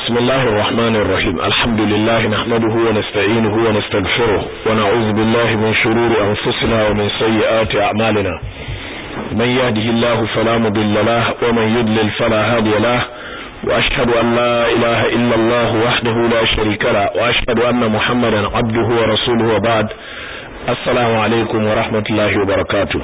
بسم الله الرحمن الرحيم الحمد لله نحمده ونستعينه ونستغفره ونعوذ بالله من شرور أنفسنا ومن سيئات أعمالنا من يهده الله فلا مضل له ومن يضلل فلا هادي له وأشهد أن لا إله إلا الله وحده لا شريك له وأشهد أن محمدا عبده ورسوله وبعد السلام عليكم ورحمة الله وبركاته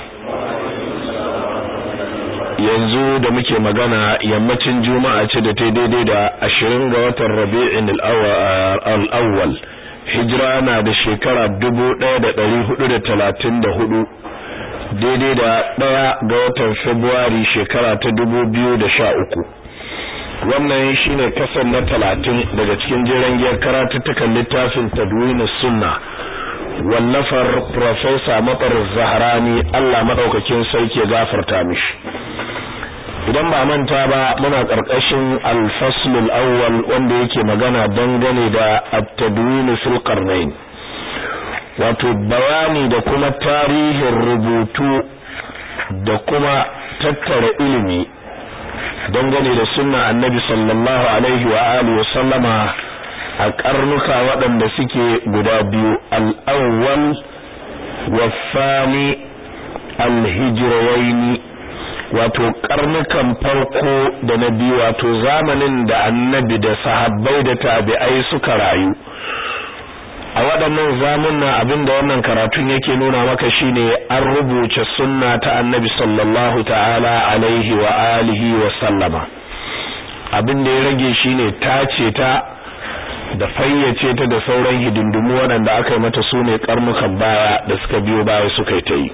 yanzu da muke magana yammacin juma'a ce da ta daidai da ashirin ga watan rabi'in al'awwal hijira na da shekara dubu ɗaya da ɗari hudu da talatin da hudu daidai da ɗaya ga watan februari shekara ta dubu biyu da sha uku wannan shine kasar na talatin daga cikin jiran giyar karatuttukan littafin tadwini sunna wallafar Profesa Matsar Zaharani Allah madaukakin sauki ya gafarta mishi idan ba manta ba muna karkashin al-fasl al-awwal wanda yake magana dangane da at-tadwin fil qarnayn wato bayani da kuma tarihin rubutu da kuma tattara ilimi dangane da sunna annabi sallallahu alaihi wa alihi wa sallama a karnuka waɗanda suke guda biyu al-awwal wa thani al-hijrawaini wato karnukan farko da na biyu wato zamanin da annabi da sahabbai da tabi'ai suka rayu a waɗannan zamunna abinda wannan karatun yake nuna maka shine an rubuce sunna ta annabi sallallahu ta'ala alaihi wa alihi wa sallama abin da ya rage shine tace ta da fayyace ta da sauran hidindimu waɗanda aka yi mata sune karnukan baya da suka biyo baya suka yi ta yi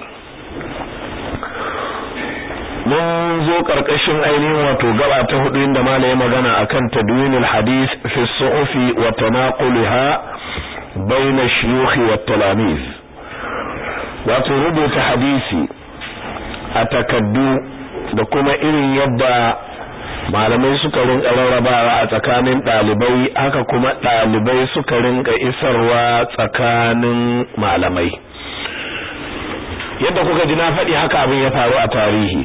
mun zo karkashin ainihin wato gaba ta hudu inda malai magana akan tadwinul hadith fi suhufi wa tanaqulha baina shuyukh wa talamiz wato rubuta hadisi a takaddu da kuma irin yadda malamai suka rinka rarrabawa a tsakanin dalibai haka kuma dalibai suka rinka isarwa tsakanin malamai yadda kuka ji na faɗi haka abin ya faru a tarihi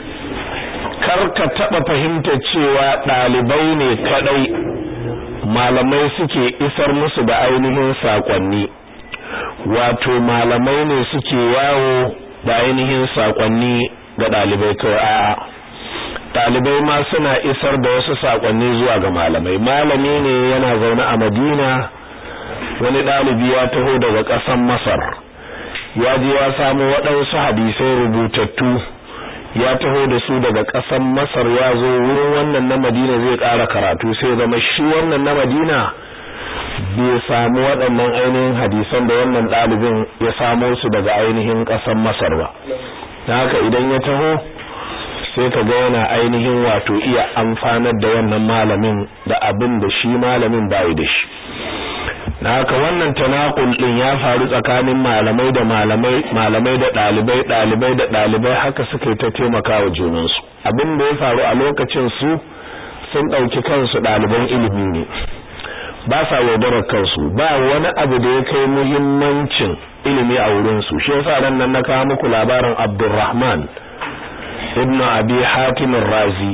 kar ka taɓa fahimtar cewa ɗalibai ne kaɗai malamai suke isar musu da ainihin saƙonni wato malamai ne suke yawo da ainihin saƙonni ga ɗalibai kawai a ɗalibai ma suna isar da wasu saƙonni zuwa ga malamai malami ne yana zaune a madina wani ɗalibi ya taho daga ƙasar masar ya je ya samu waɗansu hadisai rubutattu ya taho da su daga ƙasar Masar ya zo wurin wannan na Madina zai ƙara karatu sai zama shi wannan na Madina bai samu waɗannan ainihin hadisan da wannan ɗalibin ya samo su daga ainihin ƙasar Masar ba dan haka idan ya taho sai ka ga yana ainihin wato iya amfanar da wannan malamin da abin da shi malamin bai da shi na haka wannan tanakul din ya faru tsakanin malamai da malamai malamai da dalibai dalibai da dalibai haka suka yi ta taimakawa junansu abin da ya faru a lokacin su sun dauki kansu daliban ilimi ne ba sa yaudarar kansu ba wani abu da ya kai muhimmancin ilimi a wurin su shi yasa ran nan na kawo muku labarin Abdulrahman ibn Abi Hatim razi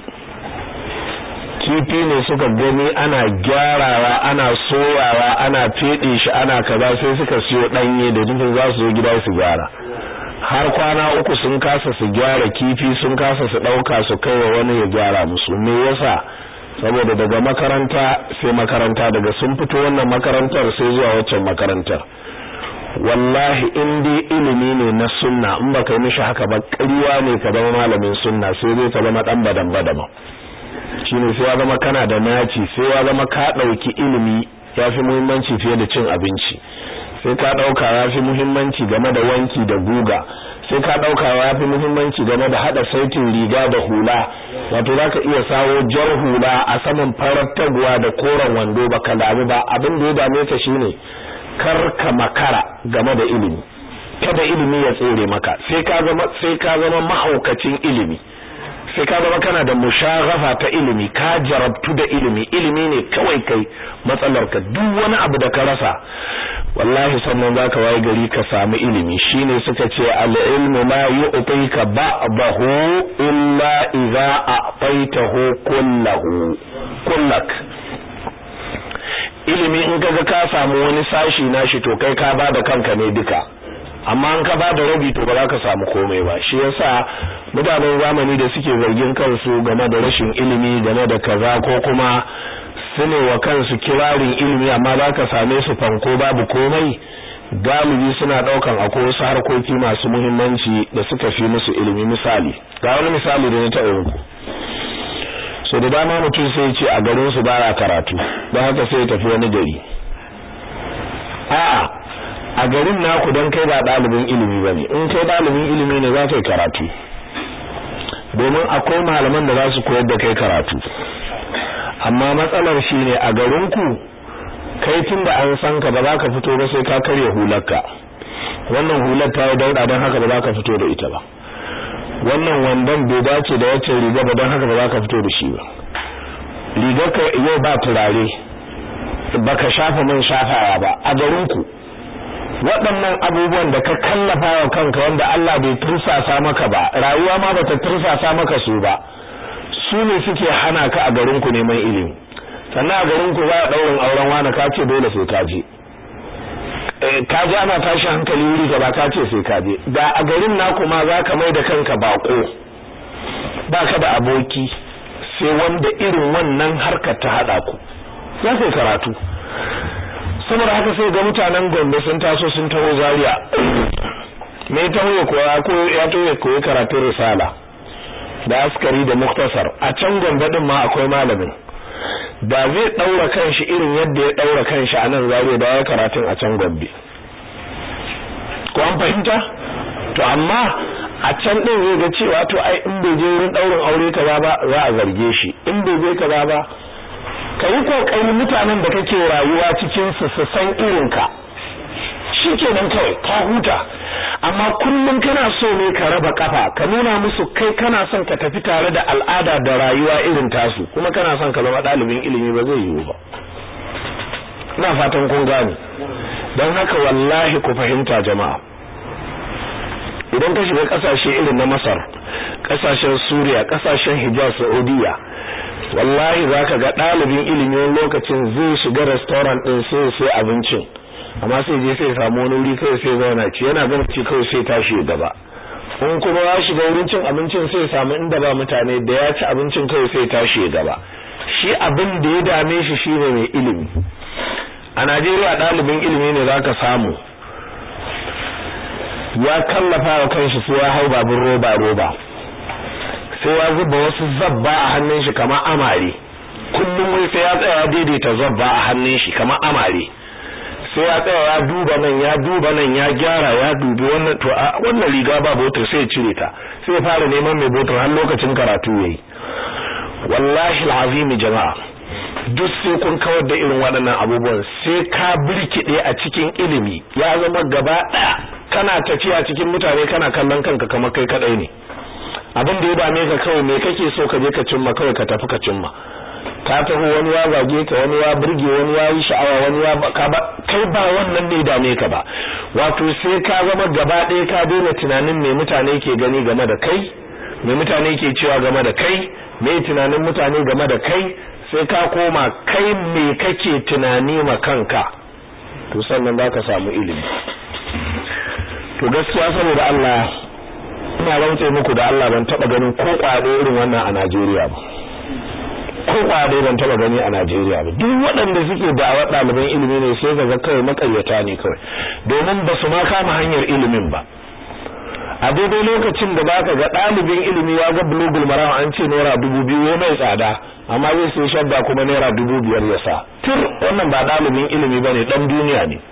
kifi ne suka gani ana gyarawa ana soyawa ana fede shi ana kaza sai suka siyo danye da nufin za su zo gida su gyara har kwana uku sun kasa su gyara kifi sun kasa su dauka su kaiwa wani ya gyara musu me yasa saboda daga makaranta sai makaranta daga sun fito wannan makarantar sai zuwa waccan makarantar wallahi in dai ilimi ne na sunna in baka yi mishi haka ba ƙarya ne ka zama malamin sunna sai dai ka zama dan badan badama shine sai ya zama kana da naci sai ya zama ka dauki ilimi yafi muhimmanci fiye da cin abinci sai ka dauka yafi muhimmanci game da wanki da guga sai ka dauka yafi muhimmanci game da hada saitin riga da hula wato zaka iya sawo jar hula a saman farar taguwa da koren wando baka damu ba abin da ya dame ka shine kar ka makara game da ilimi kada ilimi ya tsere maka sai ka zama sai ka zama mahaukacin ilimi sai ka zama kana da mushaghafa ta ilimi ka jarabtu da ilimi ilimi ne kawai kai matsalar ka duk wani abu da ka rasa wallahi sannan zaka waye gari ka samu ilimi shine suka ce al-ilmu la yu'tika ba'dahu illa idza a'taytahu kullahu kullak ilimi in kaga ka samu wani sashi nashi to kai ka bada kanka ne duka amma an ka bada rabi to ba za ka samu komai ba shi yasa mutanen zamani da suke zargin kansu game da rashin ilimi game da kaza ko kuma sune wa kansu kirarin ilimi amma za ka same su fanko babu komai galibi suna daukan akwai wasu harkoki masu muhimmanci da suka fi musu ilimi misali ga wani misali da na taɓa muku so da dama mutum sai ce a garin su baya karatu don haka sai ya tafi wani gari a'a a garin naku don kai ba ɗalibin ilimi ba ne in kai ɗalibin ilimi ne za ka yi karatu domin akwai malaman da za su koyar da kai karatu amma matsalar shi ne a garinku kai tun da an san ka ba za ka fito ba sai ka karya hularka wannan hular ta yi dauɗa don haka ba za ka fito da ita ba wannan wandon bai dace da wacce riga ba don haka ba za ka fito da shi ba rigar ka yau ba turare baka shafa man shafawa ba a garinku waɗannan abubuwan da ka kallafa wa kanka wanda Allah bai tursasa maka ba rayuwa ma bata tursasa maka su ba su ne suke hana ka a garin ku neman ilimi sannan a garin ku za a ɗaurin auren wani ka ce dole sai ka je ka je ana tashi hankali wuri gaba ka ce sai ka je da a garin naku ma za ka mai da kanka bako ba ka da aboki sai wanda irin wannan harkar ta haɗa ku za ka karatu saboda haka sai ga mutanen Gombe sun taso sun taho Zaria me taho ya koya ko ya taho ya koyi karatun risala da askari da muktasar a can Gombe din ma akwai malamin da zai daura kanshi irin yadda ya daura kanshi a nan Zaria da ya karatun a can Gombe ko an fahimta to amma a can din zai ga cewa to ai in bai je wurin daurin aure kaza ba za a zarge shi in bai je kaza ba ka yi kokarin mutanen da kake rayuwa cikin su su san irinka shikenan kawai ka huta amma kullum kana so ne ka raba kafa ka nuna musu kai kana son ka tafi tare da al'ada da rayuwa irin tasu kuma kana son ka zama ɗalibin ilimi ba zai yiwu ba ina fatan kun gane don haka wallahi ku fahimta jama'a idan ka shiga kasashe irin na Masar kasashen Suriya kasashen Hijaz Saudiya wallahi zaka ga ɗalibin ilimi wani lokacin zai shiga restaurant din sai sai abincin amma sai je sai samu wani wuri kai sai zauna ci yana gama ci kawai sai tashi gaba in kuma ya shiga wurin cin abincin sai samu inda ba mutane da ya ci abincin kawai sai tashi gaba shi abin da ya dame shi shine mai ilimi a Najeriya ɗalibin ilimi ne zaka samu ya kallafa wa kanshi sai ya hau babur roba roba sai ya zuba wasu zabba a hannun shi kamar amare kullum wai sai ya tsaya daidaita zabba a hannun shi kamar amare sai ya tsaya ya duba nan ya duba nan ya gyara ya dubi wannan to a wannan riga ba botar sai ya cire ta sai ya fara neman mai botar har lokacin karatu yayi wallahi alazim jama'a duk sai kun kawar da irin waɗannan abubuwan sai ka birkide a cikin ilimi ya zama gaba ɗaya kana tafiya cikin mutane kana kallon kanka kamar kai kadai ne abin da ya dame ka kawai me kake so ka je ka cimma kawai ka tafi ka cimma ka taho wani ya zage ka wani ya burge wani ya yi sha'awa wani ya ka ba kai ba wannan ne dame ka ba wato sai ka zama gaba ɗaya ka daina tunanin me mutane ke gani game da kai me mutane ke cewa game da kai me tunanin mutane game da kai sai ka koma kai me kake tunani ma kanka to sannan za ka samu ilimi to gaskiya saboda Allah ina rantse muku da Allah ban taba ganin ko kwado irin wannan a Najeriya ba ko kwado ban taba gani a Najeriya ba duk waɗanda suke da'awar ɗaliban ilimi ne sai ga kawai makaryata ne kawai domin ba su ma kama hanyar ilimin ba a daidai lokacin da baka ga ɗalibin ilimi ya ga bulugul maram an ce naira dubu biyu ya mai tsada amma zai sai shadda kuma naira dubu biyar ya sa tur wannan ba ɗalibin ilimi ba ne ɗan duniya ne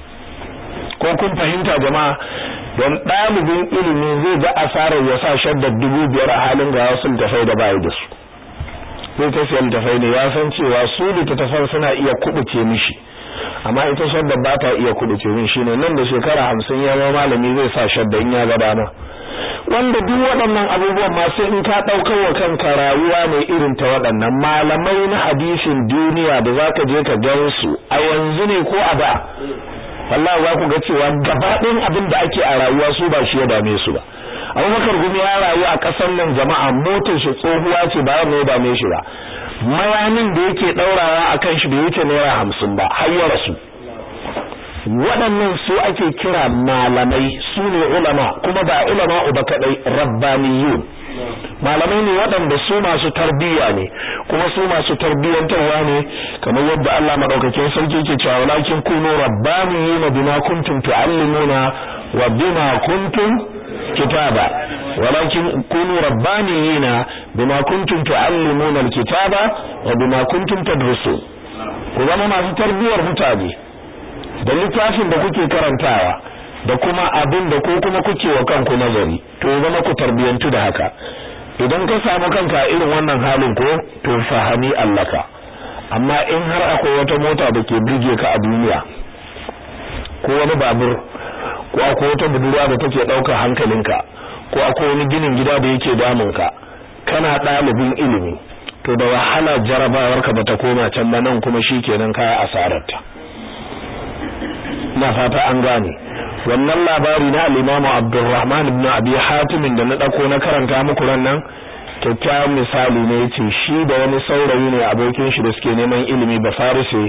ko kun fahimta jama'a don ɗalibin ilimi zai ga asarar ya sa shaddar dubu biyar a halin ga wasu littafai da bayi da su zai ta siya littafai ne ya san cewa su littattafan suna iya kubuce mishi amma ita shaddar ba ta iya kubuce min shine nan da shekara hamsin ya zama malami zai sa shaddar in ya ga dama wanda duk waɗannan abubuwan masu in ka ɗaukar wa kanka rayuwa mai irin ta waɗannan malamai na hadisin duniya da za ka je ka gan su a yanzu ne ko a da wallahi za ku ga cewa gaba ɗayan abin da ake a rayuwa su ba shi ya dame su ba abubakar gumi ya rayu a ƙasar nan jama'a motar shi tsohuwa ce ba ya dame shi ba mayanin da yake daurawa akan shi bai wuce naira hamsin ba har ya rasu waɗannan su ake kira malamai su ne ulama kuma ba ulama uba kadai rabbaniyun malamai ne waɗanda su masu tarbiyya ne kuma su masu tarbiyyantarwa ne kamar yadda Allah madaukakin sarki ke cewa walakin kunu rabbaniyina bima kuntum tuallimuna wa bima kuntum kitaba walakin kunu rabbaniyina bima kuntum tuallimuna alkitaba wa bima kuntum tadrusun ku zama masu tarbiyyar mutane da littafin da kuke karantawa da kuma abin da ko kuma kuke wa kanku nazari to zama ku tarbiyantu da haka idan ka samu kanka irin wannan halin ko to fahami allaka amma in har akwai wata mota da ke burge ka a duniya ko wani babur ko akwai wata budurwa da take ɗaukar hankalinka ko akwai wani ginin gida da yake damunka kana ɗalibin ilimi to da wahala jarabawarka bata koma can ba nan kuma shikenan kaya asararta na fata an gane wannan labari na al-Imam Abdurrahman ibn Abi Hatim da na dako na karanta muku nan kyakkyawan misali ne yace shi da wani saurayi ne abokin shi da suke neman ilimi ba farise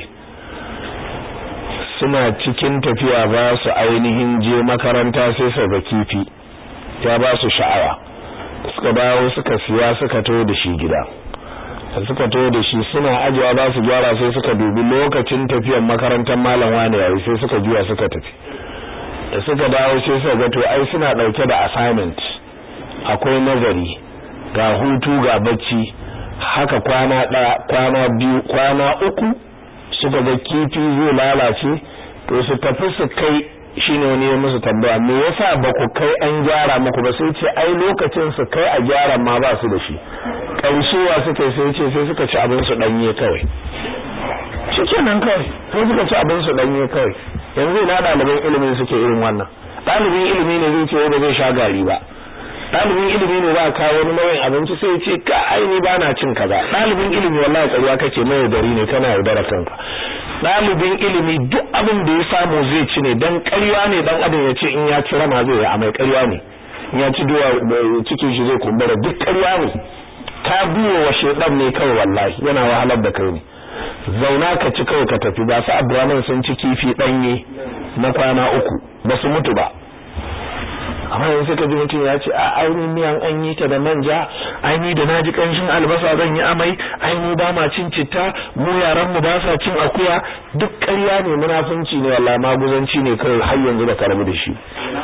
suna cikin tafiya ba su ainihin je makaranta sai su ga kifi ya ba su sha'awa suka dawo suka siya suka to da shi gida da suka to da shi suna ajiya ba su gyara sai suka dubi lokacin tafiyan makarantar malam wani yayi sai suka juya suka tafi da suka dawo sai suka ga to ai suna dauke da assignment akwai nazari ga hutu ga bacci haka kwana daya kwana biyu kwana uku suka ga kifi zai lalace to su tafi su kai shine wani ya musu tambaya me yasa ba ku kai an gyara muku ba sai ce ai lokacin su kai a gyara ma ba su da shi ƙarshewa suka yi sai ce sai suka ci abin su danye kawai shikenan kawai sai suka ci abin su danye kawai yanzu ina ɗaliban ilimin suke irin wannan ɗalibin ilimi ne zai ce ba zai sha gari ba ɗalibin ilimi ne za a kawo wani nau'in abinci sai ya ce ka aini ba na cin kaza ɗalibin ilimi wallahi ƙarya kake mai yaudari ne kana yaudara kanka ɗalibin ilimi duk abin da ya samu zai ci ne dan ƙarya ne dan adam ya ce in ya ci rama zai yi amai ƙarya ne in ya ci duwa cikin shi zai kumbura duk ƙarya ne ka biyo wa shedan ne kawai wallahi yana wahalar da kai ne zauna ka ci kawai ka tafi ba su Abdurrahman sun ci kifi danye na kwana uku ba su mutu ba amma yanzu ka ji mutum ya ce a ainihin miyan an yi ta da manja aini da naji kanshin albasa zan yi amai aini ba ma cin citta mu yaran mu ba sa cin akuya duk ƙarya ne munafunci ne wallahi maguzanci ne kawai har yanzu da karbu da shi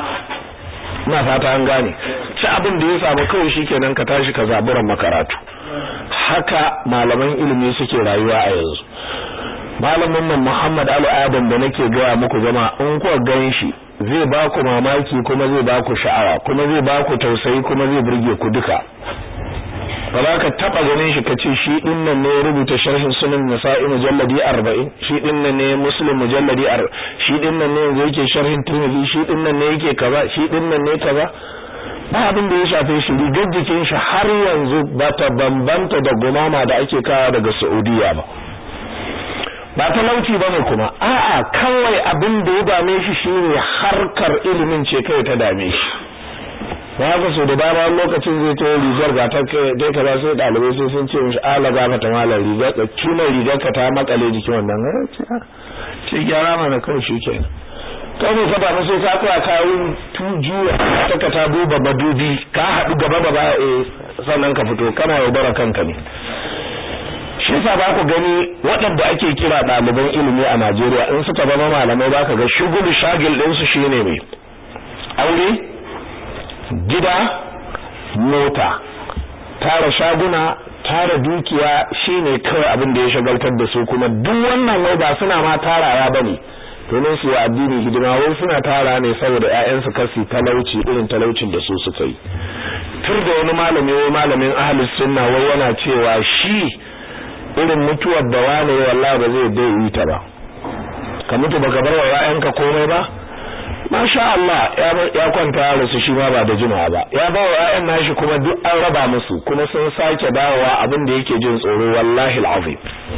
ina fata an gane ci abin da ya samu kawai shikenan ka tashi ka zaburan makaratu haka malaman ilimi suke rayuwa a yanzu malamin nan Muhammad Ali Adam da nake gaya muku zama in kuka gan shi zai ba ku mamaki kuma zai ba ku sha'awa kuma zai ba ku tausayi kuma zai burge ku duka ba za ka taba ganin shi kace shi din nan ne rubuta sharhin sunan nasa'i mujalladi 40 shi din nan ne muslim mujalladi 40 shi din nan ne yanzu yake sharhin tirmidhi shi din nan ne yake kaza shi din nan ne kaza ba abin da ya shafe shi rigar jikin shi har yanzu ba ta bambanta da gumama da ake kawo daga Saudiya ba ba talauci bane kuma a'a kawai abin da ya dame shi shine harkar ilimin ce kai ta dame shi ba haka so da dama lokacin zai ta rigar ga ta kai kaza sai dalibai sai sun ce mishi ala ga mata malar rigar da tunan rigar ka ta makale jikin wannan ce gyara mana kawai shikenan kai ne ka damu sai ka tsaya kayan tujuwa ta ka ta duba madubi ka haɗu gaba da baya eh sannan ka fito kana yaudara kanka ne shi yasa ba ku gani waɗanda ake kira ɗaliban ilimi a Najeriya in suka zama malamai ba ka ga shugulu shagil ɗinsu shine mai aure gida mota tara shaguna tara dukiya shine kawai abin da ya shagaltar da su kuma duk wannan wai ba suna ma tarawa bane domin su yi addini hidima wai suna tara ne saboda ƴaƴansu kasi talauci irin talaucin da su suka yi tur da wani malami wai malamin ahlus sunna wai yana cewa shi irin mutuwar da wani wallahi ba zai dai yi ta ba ka mutu baka bar wa ƴaƴanka komai ba masha Allah ya kwanta da su shi ma ba da jimawa ba ya ba wa ƴaƴan nashi kuma duk an raba musu kuma sun sake dawowa abin da yake jin tsoro wallahi alazim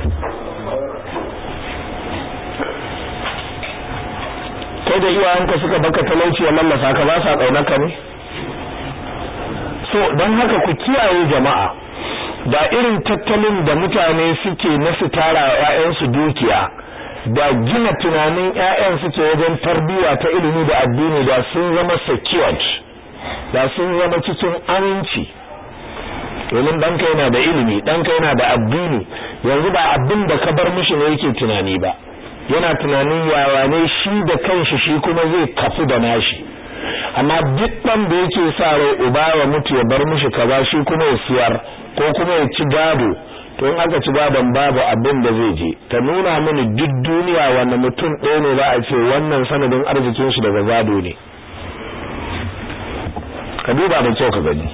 kai da iyayenka suka baka talauci ya lallasa ka ba sa kaunarka ne so don haka ku kiyaye jama'a da irin tattalin da mutane suke na su tara ƴaƴansu dukiya da gina tunanin ƴaƴan suke wajen tarbiyya ta ilimi da addini da sun zama secured da sun zama cikin aminci domin ɗanka yana da ilimi ɗanka yana da addini yanzu ba abin da ka bar mishi ne yake tunani ba yana tunanin yawa ne shi da kanshi shi kuma zai kafu da nashi amma duk ɗan da yake sa rai uba ya mutu ya bar mishi kaza shi kuma ya siyar ko kuma ya ci gado to in aka ci gadon babu abin da zai je ta nuna mini duk duniya wanda mutum ɗaya ne za a ce wannan sanadin arzikin shi daga gado ne ka duba da kyau ka gani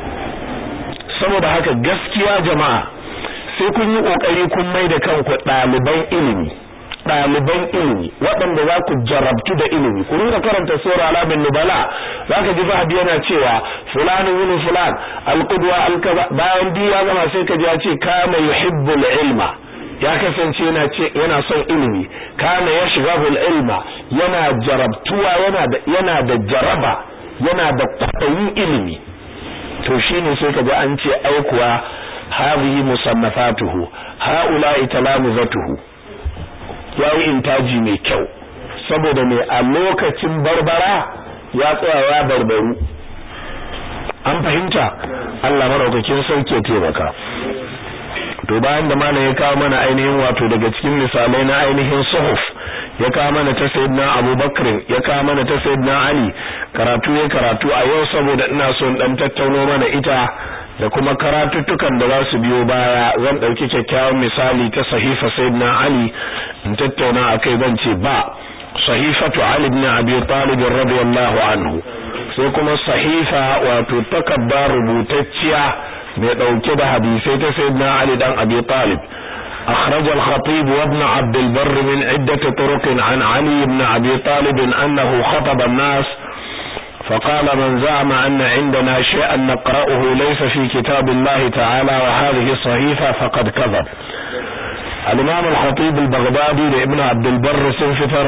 saboda haka gaskiya jama'a sai kun yi kokari kun mai da kanku ɗaliban ilimi ɗaliban ilimi waɗanda za ku jarabtu da ilimi ku rinka karanta sura alamin nubala za ka ji zahabi yana cewa fulani wuni fulan alqudwa alkaza bayan biyu ya gama sai ka ji ya ce kana yuhibbul ilma ya kasance yana ce yana son ilimi kana yashghahul ilma yana jarabtuwa yana da yana da jaraba yana da kwaɗayin ilimi to shine sai ka ji an ce ai kuwa hadhihi musannafatuhu haula'i talamuzatuhu yayi intaji mai kyau saboda mai a lokacin barbara ya tsaya ya barbaru an fahimta Allah maraukakin sauke taimaka to bayan da malam ya kawo mana ainihin wato daga cikin misalai na ainihin suhuf ya kawo mana ta sayyidina Abubakar ya kawo mana ta sayyidina Ali karatu ya karatu a yau saboda ina so in dan tattauno mana ita da kuma karatuttukan da za su biyo baya zan dauki kyakkyawan misali ta sahifa sayyidina Ali in tattauna akai zan ce ba sahifatu Ali ibn Abi Talib radiyallahu anhu sai kuma sahifa wato takabbar rubutacciya mai dauke da hadisai ta sayyidina Ali dan Abi Talib أخرج الخطيب وابن عبد البر من عدة طرق عن علي بن أبي طالب أنه خطب الناس فقال من زعم أن عندنا شيئا نقرأه ليس في كتاب الله تعالى وهذه صحيفة فقد كذب الإمام الخطيب البغدادي لابن عبد البر سنفتر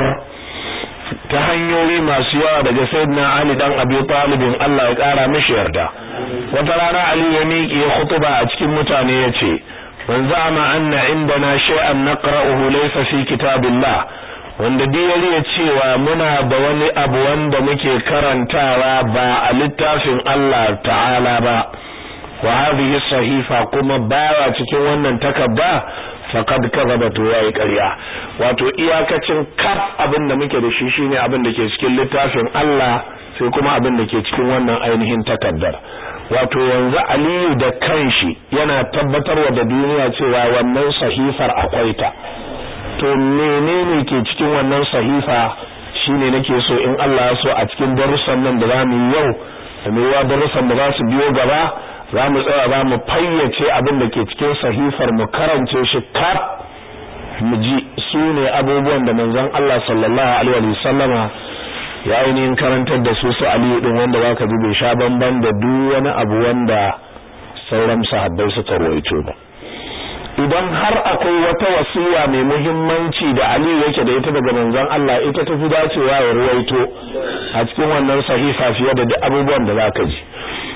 تهنيوي ما سيوا daga sayyidina Ali dan Abi Talib Allah ya kara mishi yarda wata rana Ali ya miƙe khutuba a cikin mutane yace man za'ama anna indana shay'an naqra'uhu laysa fi kitabillah wanda dai ya cewa muna da wani abu wanda muke karantawa ba a littafin Allah ta'ala ba wa hadhihi sahifa kuma baya cikin wannan takarda faqad kadhaba to yayi ƙarya wato iyakacin kaf abin da muke da shi shine abin da ke cikin littafin Allah sai kuma abin da ke cikin wannan ainihin takardar wato yanzu Aliyu da kanshi yana tabbatarwa da duniya cewa wannan sahifar akwai ta to menene ke cikin wannan sahifa shine nake so in Allah ya so a cikin darussan nan da zamu yi yau da mewa darussan da za su biyo gaba zamu tsaya za mu fayyace abin da ke cikin sahifar mu karance shi kaf mu ji su ne abubuwan da manzon Allah sallallahu alaihi wa sallama ya ainihin karantar da su su Aliyu din wanda zaka ji bai sha bamban da duk wani abu wanda sauran sahabbai suka rawaito ba idan har akwai wata wasiya mai muhimmanci da Aliyu yake da ita daga manzon Allah ita ta fi dacewa ya ruwaito a cikin wannan sahifa fiye da duk abubuwan da zaka ji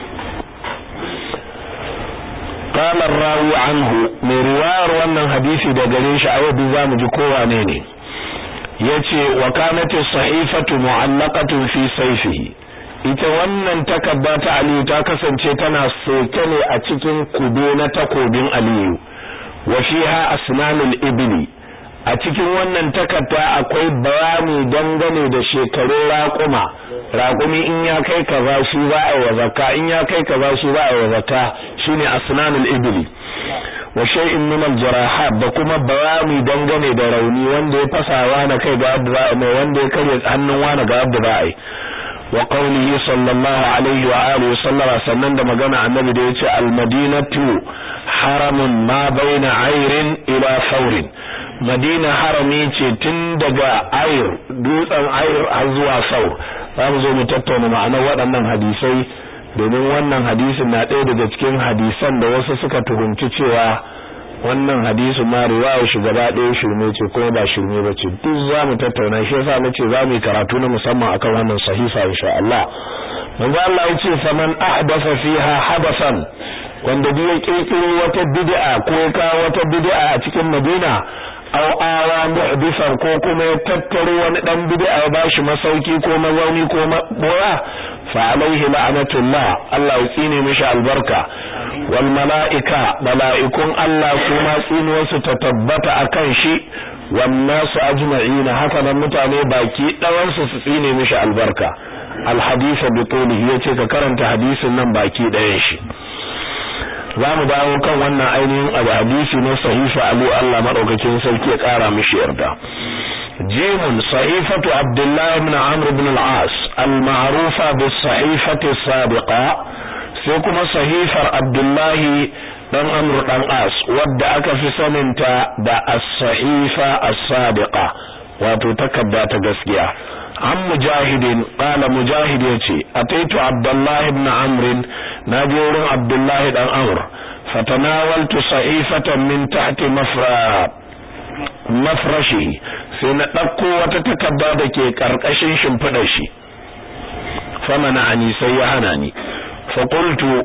qala rawi anhu mai riwayar wannan hadisi da gare shi a yau zamu ji kowa ne ne yace wa kanat as-sahifatu mu'allaqatun fi sayfihi ita wannan takarda ta Aliyu ta kasance tana soke ne a cikin kube na takobin Aliyu wa fiha asnanul ibli a cikin wannan takarda akwai bayani dangane da shekarun raƙuma raƙumi in ya kai kaza shi za a yi zakka in ya kai kaza shi za a yi zakka shine asnanul ibli wa shay'in min al-jarahat da kuma bayani dangane da rauni wanda ya fasawa na kai ga yadda za a mai wanda ya karya hannun wani ga yadda za a yi wa qawlihi sallallahu alaihi wa alihi sallama sannan da magana annabi da yace al-madinatu haramun ma baina ayrin ila faurin madina harami ce tun daga ayr dutsen ayr har zuwa saur za mu zo mu tattauna ma'anar waɗannan hadisai domin wannan hadisin na ɗaya daga cikin hadisan da wasu suka tuhumci cewa wannan hadisi ma riwaya shi gaba ɗaya shirme ce kuma ba shirme ba ce duk za mu tattauna shi yasa nace za mu yi karatu na musamman akan wannan sahifa insha Allah manzo Allah ya ce faman ahdatha fiha hadasan wanda duk ya kirkiro wata bid'a ko ya kawo wata bid'a a cikin Madina aw awa muhdithan ko kuma ya tattaro wani dan bid'a ya bashi masauki ko mazauni ko boya fa alaihi la'natullah Allah ya tsine mishi albarka wal mala'ika mala'ikun Allah kuma tsinuwarsu ta tabbata akan shi wan nasu ajma'ina haka nan mutane baki dawan su su tsine mishi albarka al hadith bi tulihi yace ka karanta hadisin nan baki dayan shi za mu dawo kan wannan ainihin abu hadisi na sahifa alu Allah madaukakin sarki ya kara mishi yarda jimun sahifatu abdullah ibn amr ibn al-as al-ma'rufa bis sahifati sabiqa sai kuma sahifar abdullah dan amr dan as wadda aka fi saninta da as-sahifa as-sabiqa wato takadda ta gaskiya an mujahidin qala mujahid yace ataitu abdullah ibn amr naje wurin abdullah dan amr fatanawaltu sahifatan min tahti mafra mafrashi sai na dauko wata takarda dake karkashin shimfidar shi famana ani sai ya hana ni fa qultu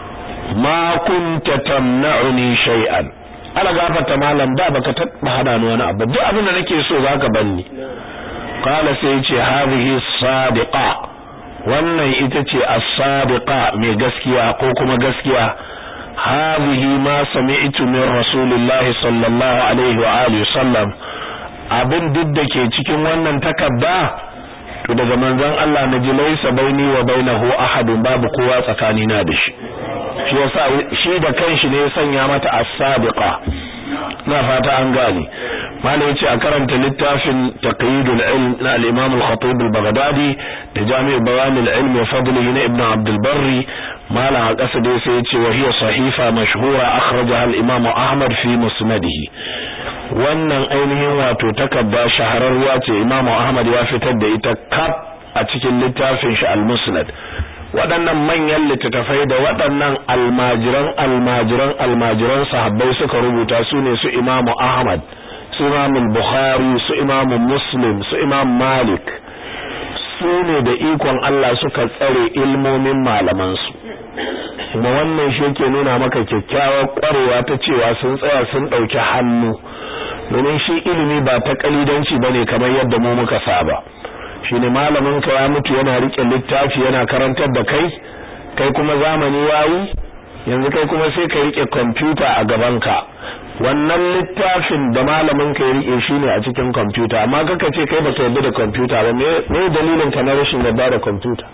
ma kunta tamna'uni shay'an ala gafata malam da baka taba hada ni wani abu duk abin da nake so zaka banni qala sai yace hadhihi sadiqa wannan ita ce as-sadiqa mai gaskiya ko kuma gaskiya hadhihi ma sami'tu min rasulillahi sallallahu alaihi wa alihi sallam abin duk da ke cikin wannan takarda to daga manzon Allah na ji laisa baini wa bainahu ahadun babu kowa tsakanina da shi shi yasa shi da kanshi ne ya sanya mata as-sadiqa na fata an gane malai yace a karanta littafin taqyidul ilm na al-imam al-khatib al-baghdadi da jami' bayan al-ilm wa fadlihi na ibn abd al-barri mala a kasa dai sai yace wa hiya sahifa mashhura akhrajaha al-imam ahmad fi musnadihi wannan ainihin wato takarda shahararwa ce imam ahmad ya fitar da ita kaf a cikin littafin shi al-musnad waɗannan manyan littattafai da waɗannan almajiran almajiran almajiran sahabbai suka rubuta su ne su imamu ahmad su imamu bukhari su imamu muslim su imam malik su ne da ikon allah suka tsare ilmomin malamansu kuma wannan shi ke nuna maka kyakkyawar ƙwarewa ta cewa sun tsaya sun ɗauki hannu domin shi ilimi ba ta ƙalidanci ba ne kamar yadda mu muka saba shine malamin ka ya mutu yana rike littafi yana karantar da kai kai kuma zamani yayi yanzu kai kuma sai ka rike computer a gaban ka wannan littafin da malamin ka ya rike shine a cikin computer amma kaka ce kai baka yarda da computer ba me me dalilin ka na rashin yarda da computer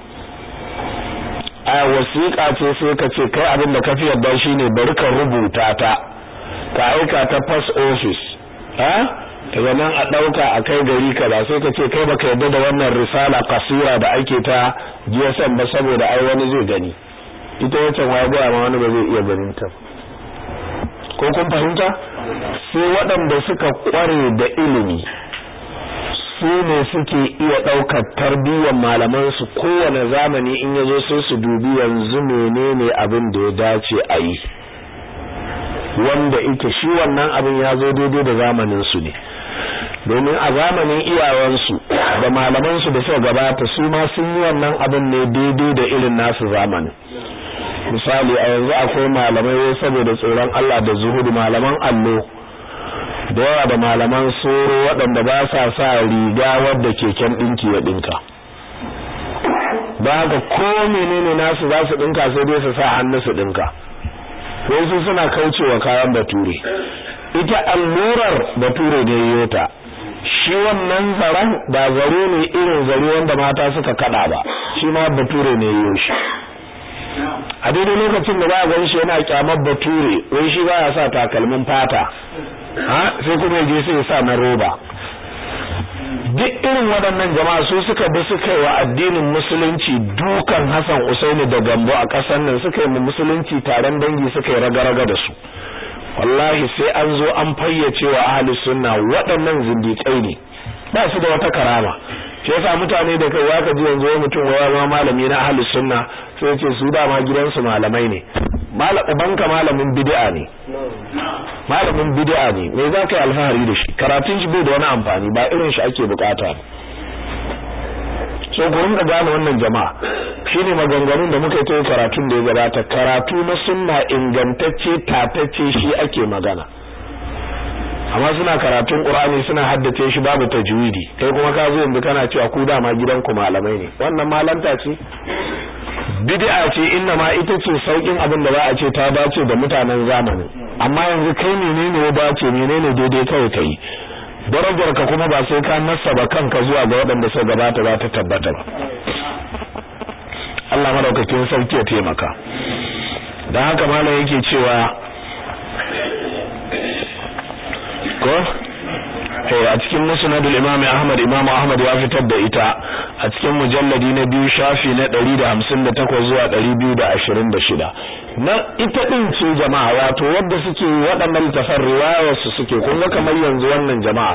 a wasiƙa ce sai ka ce kai abin da ka fi yarda shine bari ka rubuta ta ka aika ta post office ha daga nan a ɗauka a kai gari kaza sai ka ce kai baka yarda da wannan risala kasira da ake ta GSM ba saboda ai wani zai gani ita wacce wa ga ma wani ba zai iya ganin ta ko kun fahimta sai waɗanda suka kware da ilimi su ne suke iya ɗaukar tarbiyyar malaman su kowane zamani in yazo sai su dubi yanzu menene abin da ya dace a yi wanda ita shi wannan abin ya zo daidai da zamanin su ne domin a zamanin iyawansu da malamansu da suka gabata su ma sun yi wannan abin ne daidai da irin nasu zamanin misali a yanzu akwai malamai saboda tsoron Allah da zuhudu malaman allo da yawa da malaman soro waɗanda ba sa sa riga wadda keken ɗinki ya ɗinka ba ga ko menene nasu za su ɗinka sai dai su sa hannu su ɗinka wasu suna kaucewa kayan bature ita allurar bature ne yota shi wannan zaren ba zare ne irin zare wanda mata suka kada ba shi ma bature ne yiwo shi a daidai lokacin da ba a gan shi yana kyamar bature wai shi ba ya sa takalmin fata ha sai kuma je sai ya sa na roba duk irin waɗannan jama'a su suka bi suka yi wa addinin musulunci dukan Hassan Usaini da Gambo a ƙasar nan suka yi mu musulunci taron dangi suka yi raga-raga da su wallahi sai an zo an fayyace wa ahli sunna waɗannan zindiƙai ne ba su da wata karama shi yasa mutane da kai zaka ji yanzu mutum waya ma malami na ahli sunna sai ce su dama gidansu malamai ne malam ubanka malamin bid'a ne malamin bid'a ne me za ka yi alfahari da shi karatun shi bai da wani amfani ba irin shi ake bukata so ku rinka gane wannan jama'a shine maganganun da muka yi ta karatun da ya gabata karatu na sunna ingantacce tatacce shi ake magana amma suna karatun qur'ani suna haddace shi babu tajwidi kai kuma ka zo yanzu kana cewa ku dama gidan ku malamai ne wannan malanta ce bid'a ce inna ma ita ce saukin abin da za a ce ta dace da mutanen zamani amma yanzu kai menene ya dace menene daidai kai kai darajar ka kuma ba sai ka nasaba kanka zuwa ga waɗanda suka gabata za ta tabbata ba Allah madaukakin sarki ya taimaka dan haka malam yake cewa ko eh a cikin musnadul imam ahmad imam ahmad ya fitar da ita a cikin mujalladi na biyu shafi na 158 zuwa 226 na ita din ce jama'a wato wadda suke waɗannan tafar riwayar su suke kun ga kamar yanzu wannan jama'a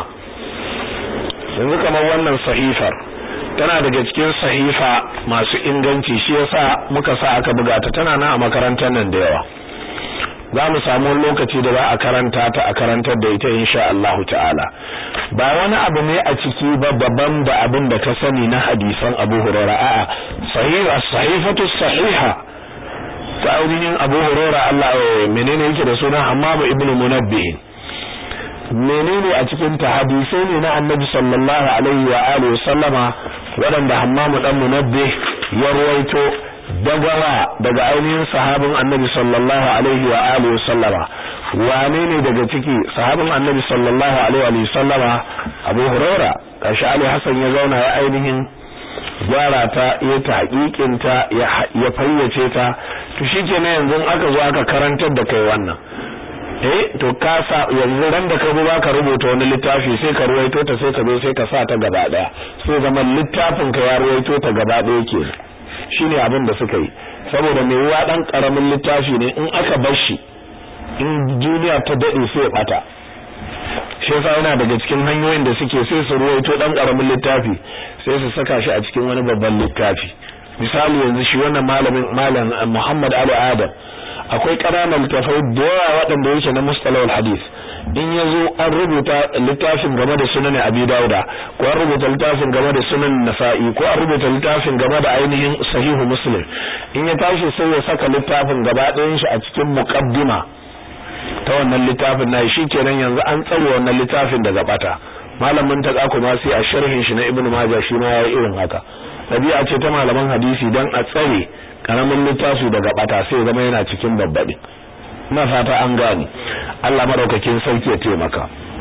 yanzu kamar wannan sahifar tana daga cikin sahifa masu inganci shi yasa muka sa aka buga ta tana nan a makarantar nan da yawa za mu samu lokaci da za a karanta ta a karantar da ita insha Allah ta'ala ba wani abu ne a ciki ba daban da abin da ka sani na hadisan Abu Hurairah a'a sahiha sahifatu sahiha ta ainihin Abu Hurairah Allah menene yake da suna Hammam ibn Munabbih menene a cikin ta hadisai ne na Annabi sallallahu alaihi wa alihi sallama waɗanda Hammam dan Munabbih ya ruwaito dagawa daga ainihin sahabin annabi sallallahu alaihi wa alihi sallama wane ne daga ciki sahabin annabi sallallahu alaihi wa sallama abu huraira kashi ali hasan ya zauna ya ainihin gyara ta ya ta hakikinta ya fayyace ta to shikenan yanzu aka zo aka karantar da kai wannan eh to ka sa yanzu ran da ka zo ka rubuta wani littafi sai ka ruwaito ta sai ka zo sai ka sa ta gaba daya sai zaman littafin ka ya ruwaito ta gaba daya kenan shine abin da suka yi saboda mai ruwa dan karamin littafi ne in aka bar shi in duniya ta dade sai ya bata shi yasa yana daga cikin hanyoyin da suke sai su ruwaito dan karamin littafi sai su saka shi a cikin wani babban littafi misali yanzu shi wannan malamin malam Muhammad Ali Adam akwai ƙananan littafai da yawa waɗanda yake na mustalahul hadith in ya zo an rubuta littafin game da sunan abi dauda ko an rubuta littafin game da sunan nasa'i ko an rubuta littafin game da ainihin sahihu muslim in ya tashi sai ya saka littafin gaba ɗayan shi a cikin muqaddima ta wannan littafin na shi kenan yanzu an tsare wannan littafin daga bata malamin ta kuma sai a sharhin shi na ibnu majah shi ma yayi irin haka dabi'a ce ta malaman hadisi dan a tsare karamin littafi daga bata sai zama yana cikin babbaɗi ina fata an gani Allah madaukakin sauki ya taimaka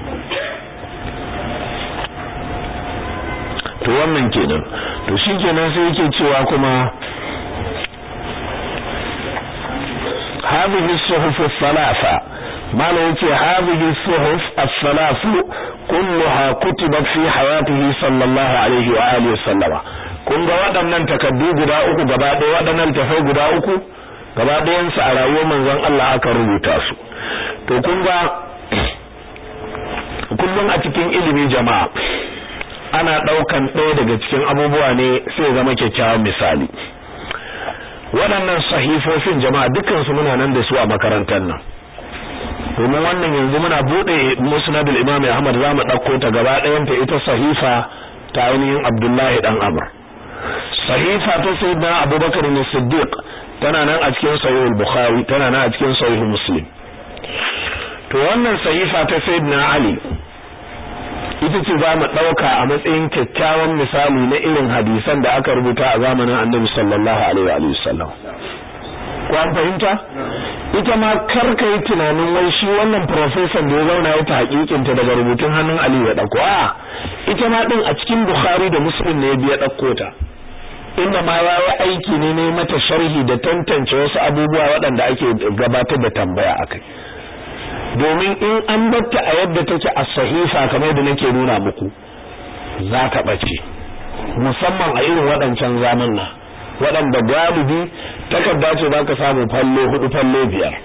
to wannan kenan to shikenan sai yake cewa kuma هذه الصحف الثلاثة ما يتي هذه الصحف الثلاث كلها كتبت في حياته صلى الله عليه وآله وسلم kun ga waɗannan takaddu guda uku gaba ɗaya waɗannan tafai guda uku gaba ɗayansu a rayuwar manzon Allah aka rubuta su to kun ga kullum a cikin ilimi jama'a ana ɗaukan ɗaya daga cikin abubuwa ne sai zama kyakkyawan misali waɗannan sahifofin jama'a dukansu muna nan da su a makarantar nan domin wannan yanzu muna buɗe musnadul imam Ahmad za mu ɗauko ta gaba ɗayanta ita sahifa ta ainihin Abdullahi dan Amr sahifa ta sayyidina Abubakar ne Siddiq tana nan a cikin sahih al-Bukhari tana nan a cikin sahih Muslim to wannan sahifa ta sayyidina Ali ita ce za mu ɗauka a matsayin kyakkyawan misali na irin hadisan da aka rubuta a zamanin annabi sallallahu alaihi wa sallam ko an fahimta ita ma karka yi tunanin wai shi wannan professor da ya zauna ya ta hakikinta daga rubutun hannun Ali ya ɗauko a ita ma din a cikin Bukhari da Muslim ne ya biya ɗauko ta inda ma ya yi aiki ne ne mata sharhi da tantance wasu abubuwa waɗanda ake gabatar da tambaya akai domin in an batta a yadda take a sahifa kamar da nake nuna muku za ta bace musamman a irin waɗancan zamanna waɗanda galibi takarda ce za ka samu fallo hudu fallo biyar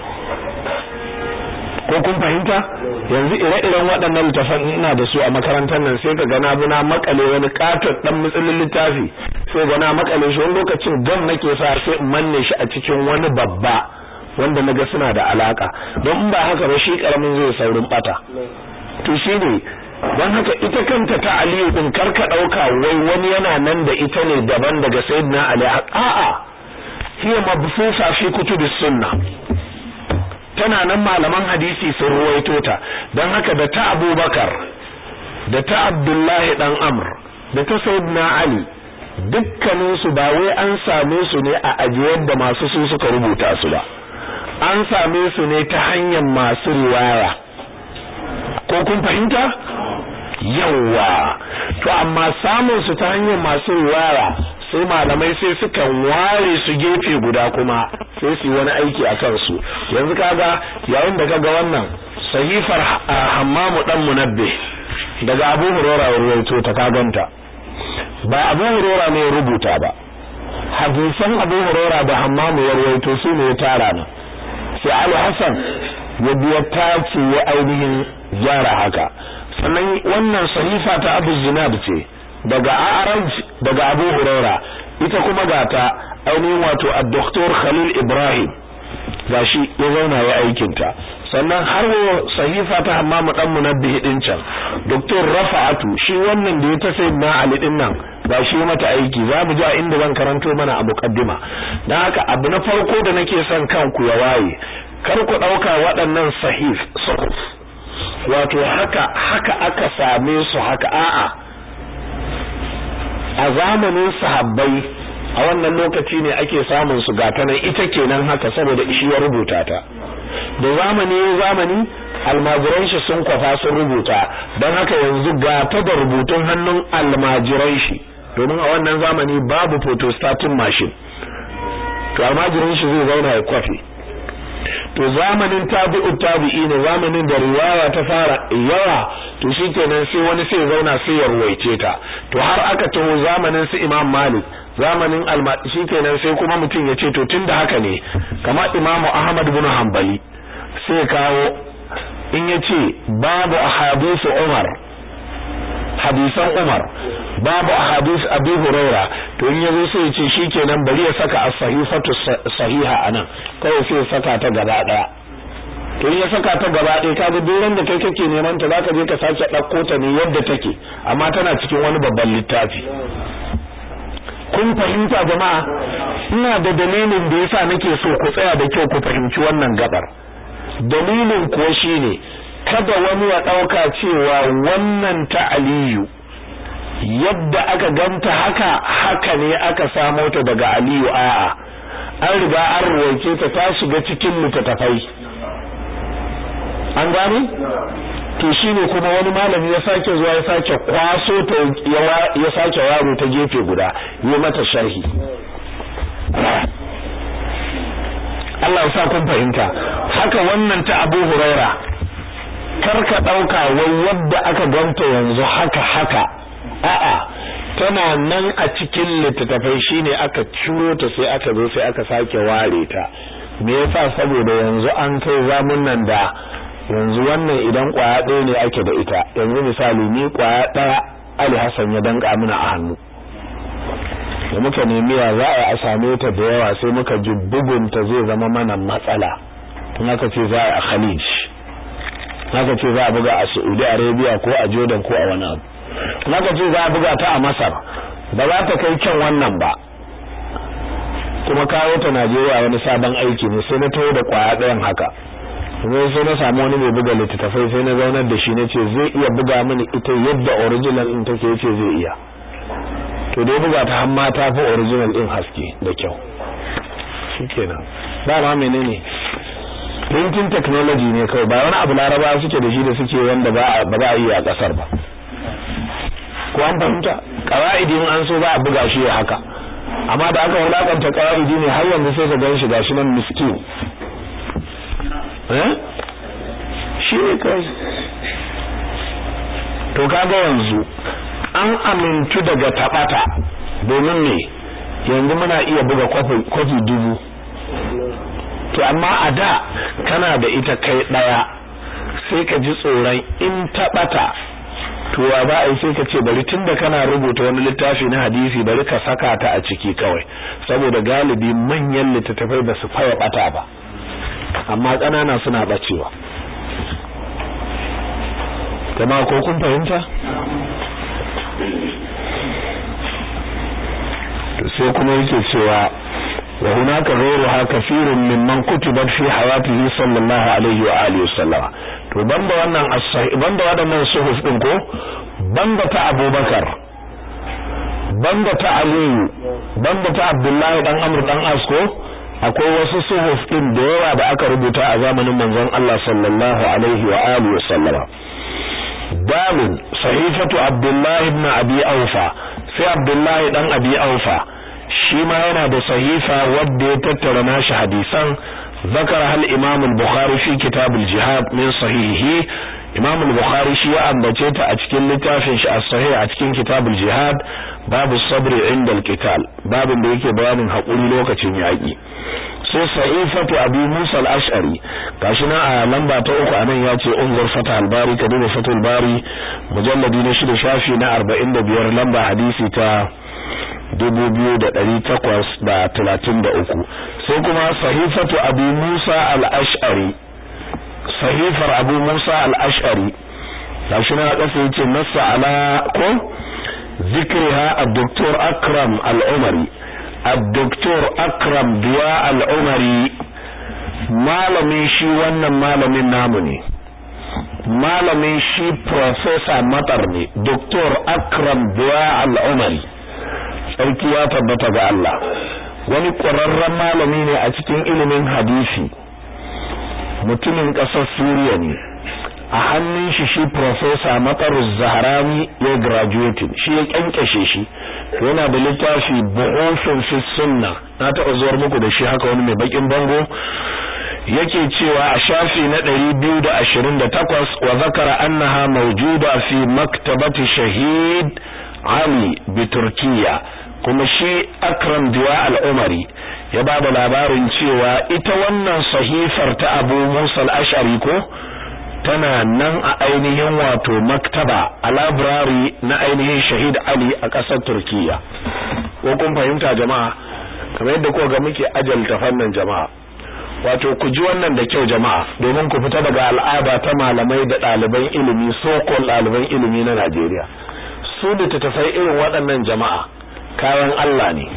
ko kun fahimta yanzu ire-iren waɗannan littafan ina da su a makarantar nan sai ka gana buna makale wani katon dan mutsulin littafi sai gana makale shi wani lokacin gam nake sa sai in manne shi a cikin wani babba wanda naga suna da alaka don in ba haka ba shi karamin zai saurin bata to shine don haka ita kanta ta aliyu din karka dauka wai wani yana nan da ita ne daban daga sayyidina ali a'a hiya mabsusa fi kutubis sunna tana nan malaman hadisi sun ruwaito ta don haka da ta abubakar da ta abdullahi dan amr da ta sayyidina ali dukkaninsu ba wai an same su ne a ajiyar da masu su suka rubuta su ba an same su ne ta hanyar masu riwaya ko kun fahimta yawa to amma samun su ta hanyar masu riwaya sai malamai sai suka ware su gefe guda kuma sai su yi wani aiki a kansu yanzu kaga yayin da kaga wannan sahifar hammamu dan munabbi daga abu hurora ruwaito ta kaganta ba abu hurora ne rubuta ba hadisan abu hurora da hammamu ya ruwaito su ne ya tara nan sai ali hasan ya biya tace ya ainihin gyara haka sannan wannan sahifa ta abu zinad ce daga araj daga abu huraira ita kuma ga ta ainihin wato ad-doktor khalil ibrahim gashi ya zauna ya aikin ta sannan har sahifa ta hammamu dan munabbihi din can doktor rafa'atu shi wannan da ya ta sayyidina ali din nan gashi mata aiki za mu ji a inda zan karanto mana a muqaddima dan haka abu na farko da nake son kanku ya waye kar ku dauka waɗannan sahif sahuf wato haka haka aka same su haka a'a a zamanin sahabbai a wannan lokaci ne ake samun su gata nan ita kenan haka saboda shi ya rubuta ta da zamani ya zamani almajiran shi sun kwafa sun rubuta don haka yanzu gata da rubutun hannun almajiran shi domin a wannan zamani babu photostatin machine to almajiran shi zai zauna ya kwafi to zamanin tabi'u tabi'i ne zamanin da riwaya ta fara yawa to shikenan sai wani sai zauna sai ya ruwaice ta to har aka taho zamanin su Imam Malik zamanin alma shikenan sai kuma mutum ya ce to tunda haka ne kamar Imam Ahmad ibn Hanbali sai kawo in yace babu ahadithu Umar hadisan Umar babu ahadith Abi Huraira to in yazo sai ya ce shikenan bari ya saka as-sahifatu sahiha anan kawai sai ya saka ta gaba daya to in ya saka ta gaba daya kaga duk da kai kake neman ta zaka je ka sake dauko ta ne yadda take amma tana cikin wani babban littafi kun fahimta jama'a ina da dalilin da yasa nake so ku tsaya da kyau ku fahimci wannan gabar dalilin kuwa shine kada wani ya dauka cewa wannan ta aliyu yadda aka ganta haka haka ne aka samo ta daga aliyu a'a an riga an ruwaice ta ta shiga cikin littattafai an gane to shine kuma wani malami ya sake zuwa ya sake kwaso ta ya sake yaro ta gefe guda yi mata sharhi Allah ya sa kun fahimta haka wannan ta Abu Huraira karka dauka wai yadda aka ganta yanzu haka haka a'a tana nan a cikin littattafai shine aka ciro ta sai aka zo sai aka sake ware ta me yasa saboda yanzu an kai zamunan da yanzu wannan idan kwaya ɗaya ne ake da ita yanzu misali ni kwaya ɗaya Ali Hassan ya danka mana a hannu da muka nemi ya za a same ta da yawa sai muka ji bugunta zai zama mana matsala tun aka ce za a Khalij haka ce za a buga a Saudi Arabia ko a Jordan ko a wani abu haka ce za a buga ta a Masar ba za ta kai kyan wannan ba kuma kawo ta Najeriya wani sabon aiki ne sai na taho da kwaya ɗayan haka zai sai na samu wani mai buga littattafai sai na zaunar da shi na ce zai iya buga mini ita yadda original in take yace zai iya to dai buga ta hamma ta fi original din haske da kyau shikenan ba ma menene printing technology ne kawai ba wani abu laraba suke da shi da suke wanda ba ba za a yi a kasar ba ko an fahimta qawaidi in an so ba a buga shi haka amma da aka wulakanta qawaidi ne har yanzu sai ka gan shi gashi nan miskin eh shi ne kai to kaga yanzu an amintu daga tabata domin ne yanzu muna iya buga kwafi dubu to amma a da kana da ita kai daya sai ka ji tsoron in tabata to wa ba ai sai ka ce bari tunda kana rubuta wani littafi na hadisi bari ka saka ta a ciki kawai saboda galibi manyan littattafai ba su faya bata ba amma ƙanana suna bacewa jama'a ko kun fahimta sai kuma yake cewa wa hunaka ghayruha kathirun mimman kutibat fi hayatihi sallallahu alaihi wa alihi wasallam to banda wannan as-sahih banda wadannan suhuf din ko banda ta Abubakar banda ta Aliyu banda ta Abdullahi dan Amr dan Asko akwai wasu suhuf din da yawa da aka rubuta a zamanin manzon Allah sallallahu alaihi wa alihi wasallam dalil sahifatu Abdullahi ibn Abi Aufa sai Abdullahi dan Abi Aufa shi ma yana da sahifa wadda ya tattara nashi hadisan zakar hal imam al-bukhari fi kitab al-jihad min sahihi imam al-bukhari shi ya ambace ta a cikin littafin shi as-sahih a cikin kitab al-jihad babu sabri inda al-qital babin da yake bayanin hakuri lokacin yaki sai sahifatu abi musa al-ash'ari gashi na a lamba ta uku anan ya ce unzur fatah al-bari ka duba fatul bari mujalladi na shida shafi na 45 lamba hadisi ta dubu biyu da ɗari takwas da talatin da uku sai kuma sahifatu abu musa al'ash'ari sahifar abu musa al'ash'ari ta shi na ƙasa yace nasa ala ko zikriha a-doktor akram al'umari a-doktor akram biya al'umari malamin shi wannan malamin namu ne malamin shi professor matar ne doktor akram biya al'umari sarki ya tabbata ga Allah wani ƙwararren malami ne a cikin ilimin hadisi mutumin ƙasar Suriya ne a hannun shi shi professor Mataruz Zahrani ya graduating shi ya kyankyashe shi yana da littafi Buhufin fi Sunna na taɓa zuwar muku da shi haka wani mai bakin bango yake cewa a shafi na 228 wa zakara annaha mawjuda fi maktabati shahid Ali bi Turkiya kuma shi Akram Diwa al-Umari ya ba da labarin cewa ita wannan sahifar ta Abu Musa al-Ash'ari ko tana nan a ainihin wato maktaba a library na ainihin Shahid Ali a ƙasar Turkiya ko kun fahimta jama'a kamar yadda kuka ga muke ajalta fannin jama'a wato ku ji wannan da kyau jama'a domin ku fita daga al'ada ta malamai da ɗaliban ilimi sokol ɗaliban ilimi na Najeriya su da tafai irin waɗannan jama'a kayan Allah ne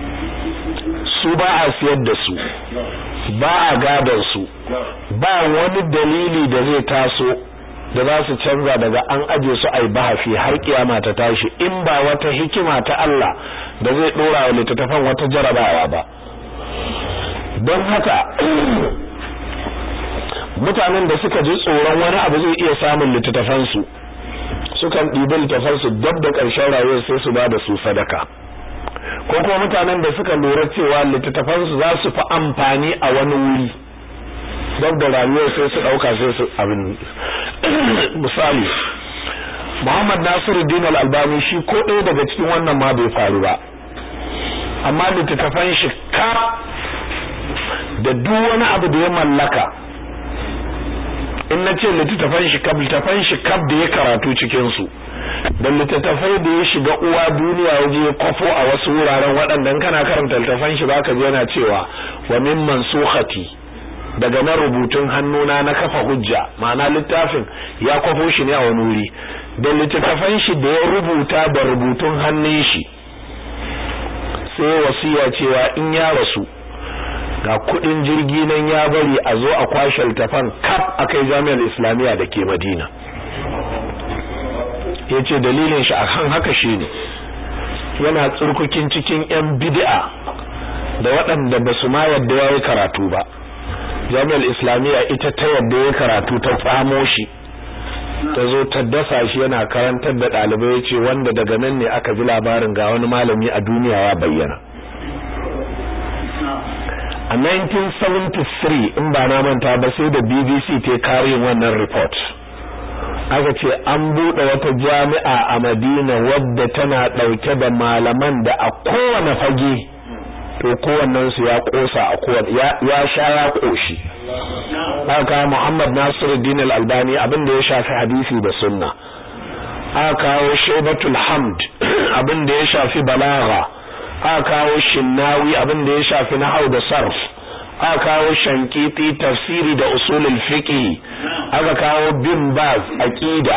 su ba a siyar da su ba a gadon su ba wani dalili da zai taso da za su canza daga an aje su ai bahafi har kiyama ta tashi in ba wata hikima ta Allah da zai dora wa littattafan wata jarabawa ba don haka mutanen da suka ji tsoron wani abu zai iya samun littattafansu sukan ɗibi littafansu dab da ƙarshen rayuwar sai su ba da su sadaka ko kuma mutanen da suka lura cewa littattafansu za su fi amfani a wani wuri dab da rayuwar sai su ɗauka sai su abin misali Muhammad Nasiruddin Al-Albani shi ko ɗaya daga cikin wannan ma bai faru ba amma littattafan shi ka da duk wani abu da ya mallaka in na ce littattafan shi kab littattafan shi kab da ya karatu cikin su da littattafai da ya shiga uwa duniya ya je kwafo a wasu wuraren waɗannan kana karanta littattafan shi baka ji yana cewa wa min mansukhati daga na rubutun hannuna na kafa hujja ma'ana littafin ya kwafo shi ne a wani wuri da littattafan shi da ya rubuta da rubutun hannun shi sai wasiya cewa in ya rasu ga kudin jirgi nan ya bari a zo a kwashe littafan kaf a kai jami'ar islamiyya da ke madina ya ce dalilin shi a kan haka shi ne yana tsurkukin cikin 'yan bid'a da waɗanda ba su ma yadda ya yi karatu ba jami'ar islamiyya ita ta yadda ya karatu ta tsamo shi ta zo ta dasa shi yana karantar da ɗalibai ya ce wanda daga nan ne aka ji labarin ga wani malami a duniya ya bayyana a 1973 in ba na manta ba sai da BBC ta kare wannan report aka ce an buɗe wata jami'a a Madina wadda tana ɗauke da malaman da a kowane fage to kowannen su ya kosa a kowane ya sha ya koshi aka Muhammad Nasiruddin Al-Albani abin da ya shafi hadisi da sunna aka kawo Shaybatul Hamd abin da ya shafi balagha aka kawo Shinnawi abin da ya shafi nahwu da sarf aka kawo Shankiti tafsiri da usulul fiqh aka kawo Bin Baz aqida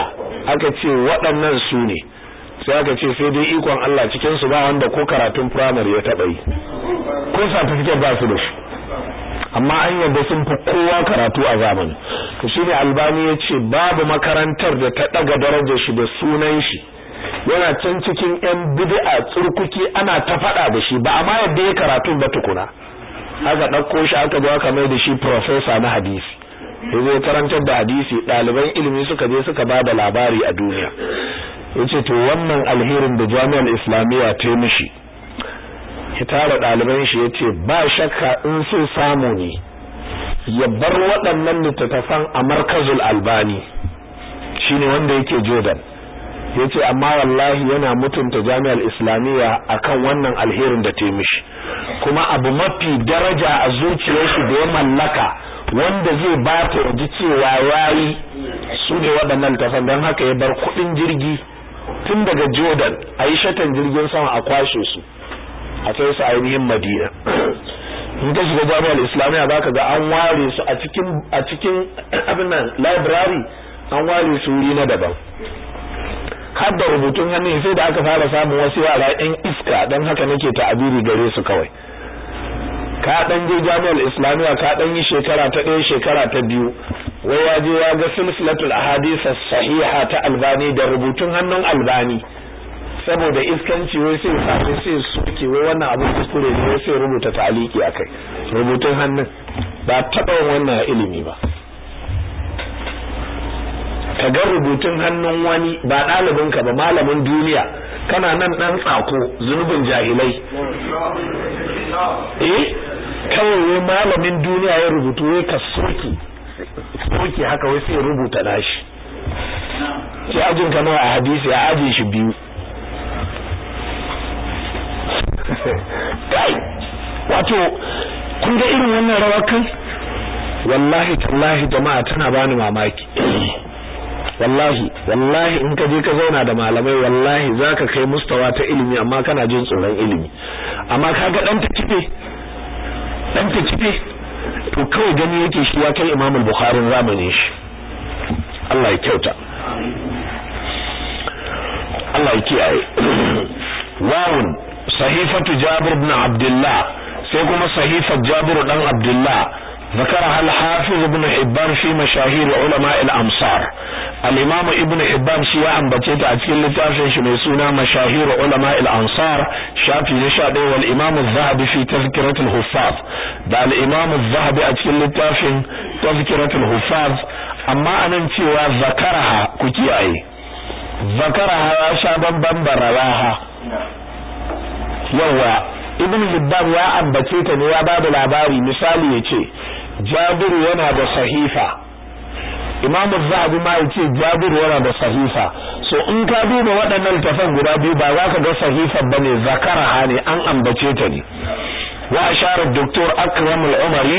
aka ce waɗannan su ne sai aka ce sai dai ikon Allah cikin su ba wanda ko karatun primary ya taɓa yi ko certificate ba su da shi amma an yadda sun fi kowa karatu a zamani to shine albani ya ce babu makarantar da ta ɗaga darajar shi da sunan shi yana can cikin yan bid'a tsurkuki ana ta faɗa da shi ba amma yadda ya karatu ba tukuna aka ɗauko shi aka zo aka mai da shi professor na hadisi ya zai karantar da hadisi ɗaliban ilimi suka je suka ba da labari a duniya ya ce to wannan alherin da jami'ar islamiyya ta yi mishi ya tara ɗaliban shi ya ce ba shakka in so samu ne ya bar waɗannan littattafan a markazul albani shine wanda yake jordan ya ce amma wallahi yana mutunta jami'ar islamiyya akan wannan alherin da ta yi mishi kuma abu mafi daraja a zuciyarshi da ya mallaka wanda zai ba ta ji cewa yayi su ne waɗannan littafan don haka ya bar kuɗin jirgi tun daga jordan a yi shatan jirgin sama a kwashe su a kai su ainihin madina in ka shiga jami'ar islamiyya za ka ga an ware su a cikin a cikin abin nan library an ware su wuri na daban har da rubutun hannu sai da aka fara samun wasu yara yan iska don haka nake ta'abiri gare su kawai ka dan je jami'ar islamiyya ka dan yi shekara ta ɗaya shekara ta biyu wai ya je ya ga silsilatul ahadith sahiha ta albani da rubutun hannun albani saboda iskanci wai sai samu sai suke wai wannan abin kuskure ne wai sai rubuta taliki akai rubutun hannun ba taɓa wannan ilimi ba ka ga rubutun hannun wani ba ɗalibinka ba malamin duniya kana nan ɗan tsako zunubin jahilai eh kawai wai malamin duniya ya rubutu wai ka soke soke haka wai sai rubuta nashi sai ajin ka nawa a hadisi a ajin shi biyu kai wato kun ga irin wannan rawar kan wallahi tallahi jama'a tana bani mamaki wallahi wallahi in ka je ka zauna da malamai wallahi zaka kai mustawa ta ilimi amma kana jin tsoron ilimi amma kaga dan ta kife dan ta kife to kawai gani yake shi ya kai Imam al-Bukhari zamanin shi Allah ya kyauta Allah ya kiyaye wawun sahifatu Jabir ibn Abdullah sai kuma sahifar Jabir dan Abdullah ذكرها الحافظ ابن حبان في مشاهير علماء الأمصار الإمام ابن حبان شيئا بتيت أتكلم لتافين شميسونا مشاهير علماء الأنصار شافي نشاده والإمام الذهبي في تذكرة الحفاظ دا الإمام الذهبي أتكلم لتافين تذكرة الحفاظ أما أنا انتوا ذكرها كتي أي ذكرها شابا بمبرواها يوا ibn Hibban ya ambace ta ne ya ba da labari misali ya ce Jabiru yana da sahifa Imam Zahabi ma yace Jabiru yana da sahifa so in ka duba waɗannan tafan guda biyu ba za ka ga sahifa bane zakaraha ne an ambace ta ne wa ashara Dr. Akram al-Umari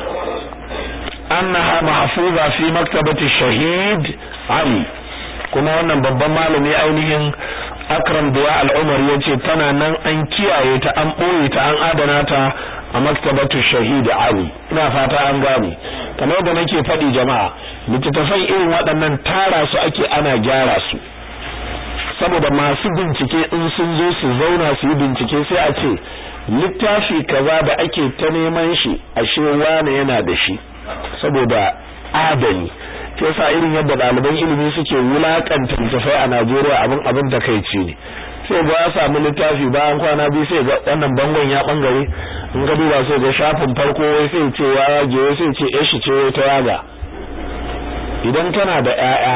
annaha mahfuza fi maktabati shahid Ali kuma wannan babban malami ainihin Akram Duwa al-Umar yace tana nan an kiyaye ta an boye ta an adana ta a maktabatu shahid Ali ina fata an gane kamar da nake faɗi jama'a littattafan irin waɗannan tara su ake ana gyara su saboda masu bincike in sun zo su zauna su yi bincike sai a ce littafi kaza da ake ta neman shi ashe wane yana da shi saboda adani yasa irin yadda ɗaliban ilimi suke wulakanta littafai a Najeriya abin abin takeici ne sai ga ya samu littafi bayan kwana biyu sai ga wannan bangon ya bangare in ga duba sai ga shafin farko wai sai ce ya yage wai sai ce eh shi ce ta yaga idan kana da ƴaƴa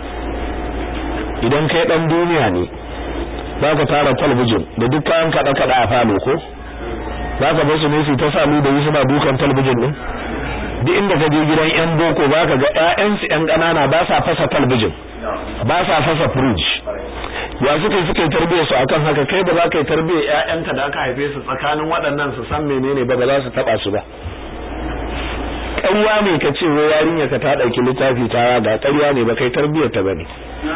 idan kai dan duniya ne zaka tara talabijin da duk kayan kada kada a falo ko zaka bar su ne su ta samu da suna dukan talabijin din duk inda ka je gidan yan boko baka ga ƴaƴan su ƴan ƙanana ba sa fasa talabijin ba sa fasa fridge ya suka suka yi tarbiyyar su akan haka kai ba za ka yi tarbiyyar ƴaƴanka da aka haife su tsakanin waɗannan su san menene ba ba za su taba su ba ƙarya ne ka ce wai yarinya ka ta ɗauki littafi ta ga ƙarya ne ba kai tarbiyyar ta bane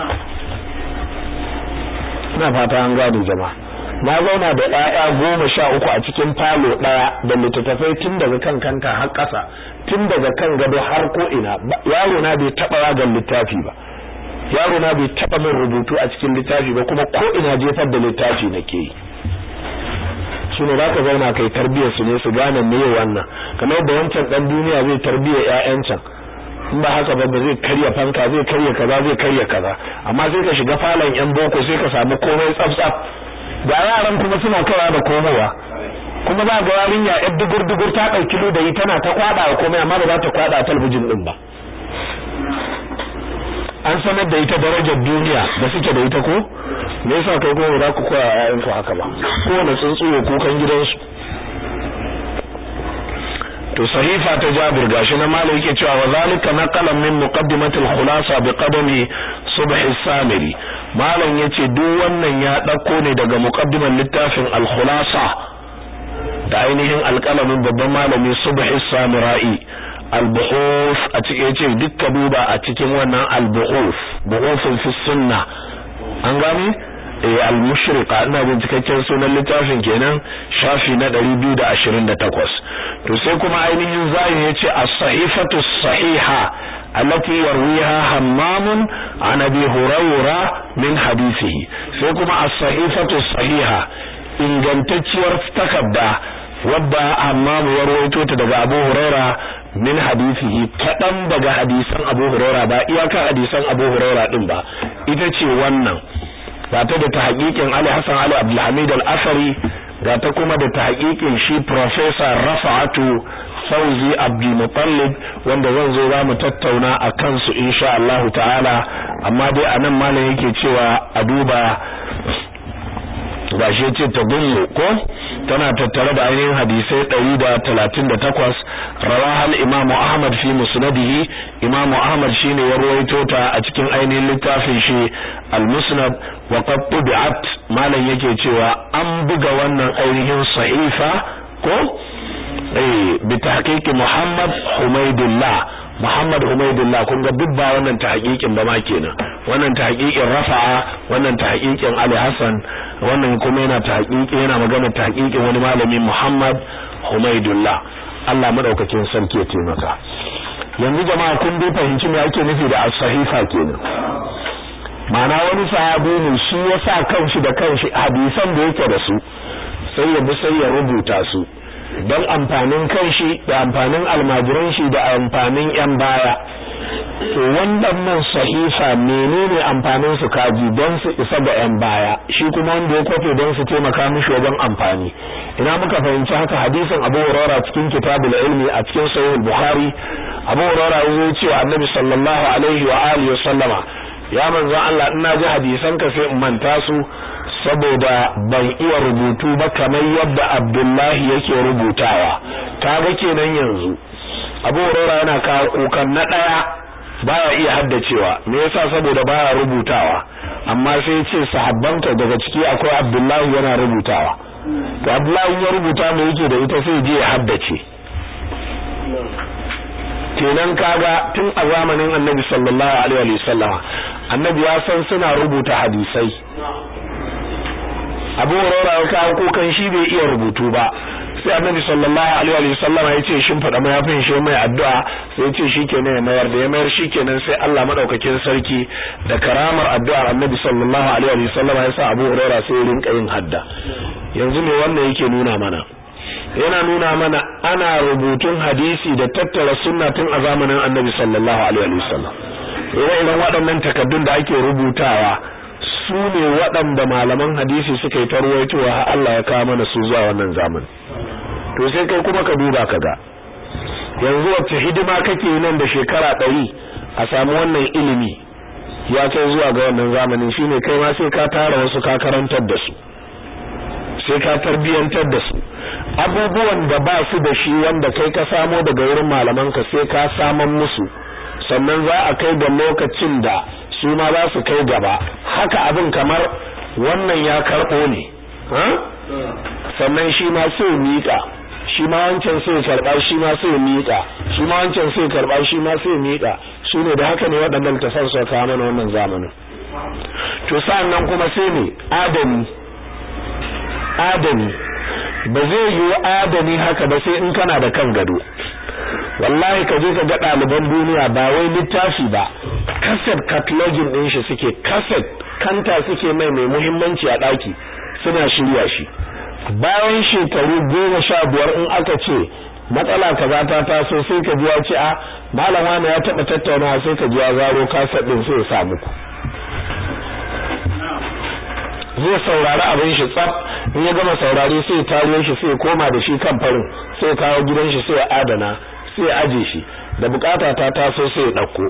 ina fata an gado jama'a na zauna da ɗaya goma sha uku a cikin falo ɗaya da littattafai tun daga kan kanta har ƙasa tun daga kan gado har ko ina yaro na bai taɓa yagan littafi ba yaro na bai taba min rubutu a cikin littafi ba kuma ko ina jefar da littafi nake yi su ne zaka zauna kai tarbiyyar su ne su gane me wannan kamar da wancan dan duniya zai tarbiyyar ƴaƴan can in ba haka ba ba zai karya fanka zai karya kaza zai karya kaza amma sai ka shiga falon yan boko sai ka samu komai tsaf tsaf da yaran kuma suna kaiwa da komowa kuma za ga yarinya yar dugur dugur ta dauki ludayi tana ta kwada wa komai amma ba za ta kwada talabijin din ba an sanar da ita darajar duniya da suke da ita ko me yasa kai kuma ba za ku koya ƴaƴan ku haka ba kowane tsuntsu ya kukan gidansu to sahifa ta Jabir gashi na malai yake cewa wa zalika naqalan min muqaddimatil khulasa bi qadami subh as-samiri malam yace duk wannan ya dauko ne daga muqaddiman littafin al-khulasa da ainihin alƙalamin babban malami subh as-samirai al-buhuf a cikin yace dukka duba a cikin wannan al-buhuf buhufun fi sunna an gani eh al-mushriqa ina jin cikakken sunan littafin kenan shafi na 228 to sai kuma ainihin zayin yace as-sahifatu as-sahiha allati yarwiha hammam an abi hurayra min hadithihi sai kuma as-sahifatu as-sahiha ingantacciyar takarda wadda hammam ya rawaito ta daga abu hurayra min hadithihi kadan daga hadisan abu hurayra ba iyaka hadisan abu hurayra din ba ita ce wannan ga ta da tahqiqin Ali Hassan Ali Abdulhamid Al-Asari ga ta kuma da tahqiqin shi Professor Rafa'atu Fauzi Abdul Muttalib wanda zan zo za mu tattauna a kansu insha Allah ta'ala amma dai anan malam yake cewa a duba gashi yace ta gullu ko tana tattare da ainihin hadisai 138 rawaha al-Imam Ahmad fi musnadihi Imam Ahmad shine ya ruwaito ta a cikin ainihin littafin shi al-Musnad wa qad tubi'at malan yake cewa an buga wannan ainihin sahifa ko eh bi tahqiqi Muhammad Humaydullah Muhammad Humaydullah kun ga duk ba wannan tahqiqin ba ma kenan wannan tahqiqin Rafa'a wannan tahqiqin Ali Hassan wannan kuma yana tahqiqi yana magana tahqiqin wani malami Muhammad Humaydullah Allah madaukakin sarki ya taimaka yanzu jama'a kun dai fahimci me ake nufi da as-sahifa kenan ma'ana wani sahabi ne shi ya sa kanshi da kanshi hadisan da yake da su sai ya bi sai ya rubuta su don amfanin kanshi da amfanin almajiran shi da amfanin yan baya to wannan sahifa menene amfanin su kaji don su isa ga yan baya shi kuma wanda ya kofe don su taimaka mishi wajen amfani ina muka fahimci haka hadisin Abu Hurairah cikin kitabul ilmi a cikin sahih al-Bukhari Abu Hurairah ya ce Annabi sallallahu alaihi wa alihi wasallama ya manzon Allah ina ji hadisan ka sai in manta su saboda ban iya rubutu ba kamar yadda Abdullahi yake rubutawa kaga kenan yanzu Abu Hurairah yana kawo kukan na daya baya iya haddacewa me yasa saboda baya rubutawa amma sai ya ce sahabbanka daga ciki akwai Abdullahi yana rubutawa to Abdullahi ya rubuta me yake da ita sai je ya haddace kenan kaga tun a zamanin Annabi sallallahu alaihi wa sallama Annabi ya san suna rubuta hadisai Abu Hurairah ya kawo kokan shi bai iya rubutu ba sai Annabi sallallahu alaihi wa sallama ya ce shin fada mayafin shi mai addu'a sai ya ce shikenan ya mayar da ya mayar shikenan sai Allah madaukakin sarki da karamar addu'ar Annabi sallallahu alaihi wa sallama ya sa Abu Hurairah sai ya rinka yin hadda yanzu me wannan yake nuna mana yana nuna mana ana rubutun hadisi da tattara sunna tun a zamanin Annabi sallallahu alaihi wa sallam ire-iren waɗannan takaddun da ake rubutawa su ne waɗanda malaman hadisi suka yi tarwaitowa har Allah ya kawo mana su zuwa wannan zamani to sai kai kuma ka duba ka ga yanzu wacce hidima kake nan da shekara ɗari a samu wannan ilimi ya kai zuwa ga wannan zamanin shine kai ma sai ka tara wasu ka karantar da su sai ka tarbiyantar da su abubuwan da ba su da shi wanda kai ka samo daga wurin malamanka sai ka saman musu sannan za a kai da lokacin da su ma za su kai gaba haka abin kamar wannan ya karɓo ne sannan shi ma sai miƙa shi ma wancan sai karɓa shi ma sai miƙa shi ma wancan sai karɓa shi ma sai miƙa shi ne da haka ne waɗannan tafan su kawo mana wannan zamanin to sa'annan kuma sai ne adami adami ba zai yi adami haka ba sai in kana da kan gado wallahi ka je ka ga ɗaliban duniya ba wai littafi ba kaset cataloging ɗin shi suke kaset kanta suke mai mai muhimmanci a ɗaki suna shirya shi bayan shekaru goma sha biyar in aka ce matsala kaza ta taso sai ka ji ya ce a malama ne ya taɓa tattaunawa sai ka ji ya zaro kaset ɗin sai ya sa muku zai saurari abin shi tsaf in ya gama saurari sai tariyo shi sai koma da shi kan farin sai kawo gidan shi sai adana sai aje shi da bukata ta taso sai ya dauko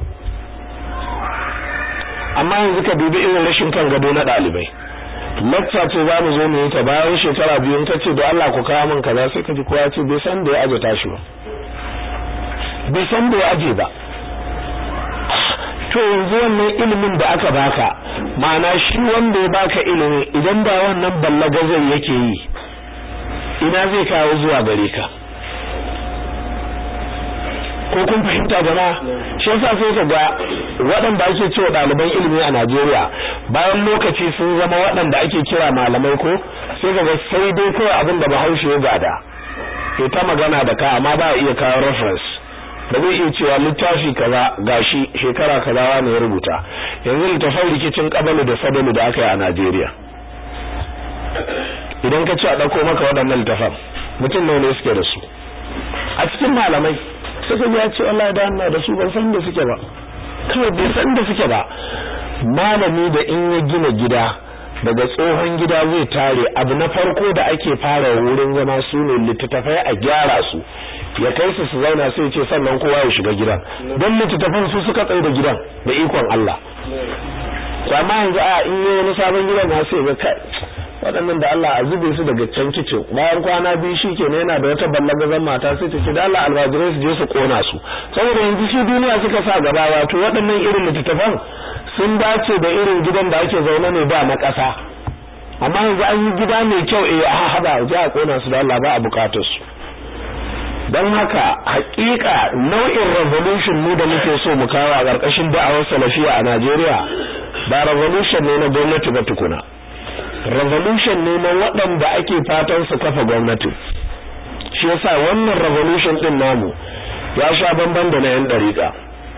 amma yanzu ka dubi irin rashin kan gado na dalibai lecture ce za mu zo mu yi ta bayan shekara biyu in ka ce da Allah ku kawo min kaza sai ka ji kowa ce bai san da ya aje tashi ba bai san da ya aje ba to yanzu wannan ilimin da aka baka ma'ana shi wanda ya baka ilimi idan ba wannan ballagazar yake yi ina zai kawo zuwa gare ka ko kun fahimta jama'a shi yasa sai ka ga waɗanda ake cewa ɗaliban ilimi a Najeriya bayan lokaci sun zama waɗanda ake kira malamai ko sai ka ga sai dai kawai abin da Bahaushe ya gada ke ta magana da ka amma ba iya kawo reference ba zai iya cewa littafi kaza gashi shekara kaza wani ya rubuta yanzu littafin rikicin kabalu da sadalu da aka yi a Najeriya idan ka ce a ɗauko maka waɗannan littafan mutum nawa ne suke da su a cikin malamai suka ya ce Allah da Allah da su ban san da suke ba kawai bai san da suke ba malami da in ya gina gida daga tsohon gida zai tare abu na farko da ake fara wurin zama su ne littattafai a gyara su ya kai su su zauna sai ce sannan kowa ya shiga gidan don littattafan su suka tsaye da gidan da ikon Allah amma yanzu a in yi wani sabon gidan na sai ga kai waɗannan da Allah a zube su daga can kicin bayan kwana biyu shi ke yana da wata ballagazan mata sai ta ce da Allah almajirai su je su kona su saboda yanzu shi duniya suka sa gaba wato waɗannan irin littattafan sun dace da irin gidan da ake zaune ne da na ƙasa amma yanzu an yi gida mai kyau eh a haɗa je a kona su da Allah ba a bukatar su don haka hakika nau'in revolution mu da muke so mu kawo a ƙarƙashin da'awar salafiya a Najeriya ba revolution ne na gwamnati ba tukuna revolution ne na waɗanda ake fatan su kafa gwamnati shi yasa wannan revolution din namu ya sha bamban da na yan dariƙa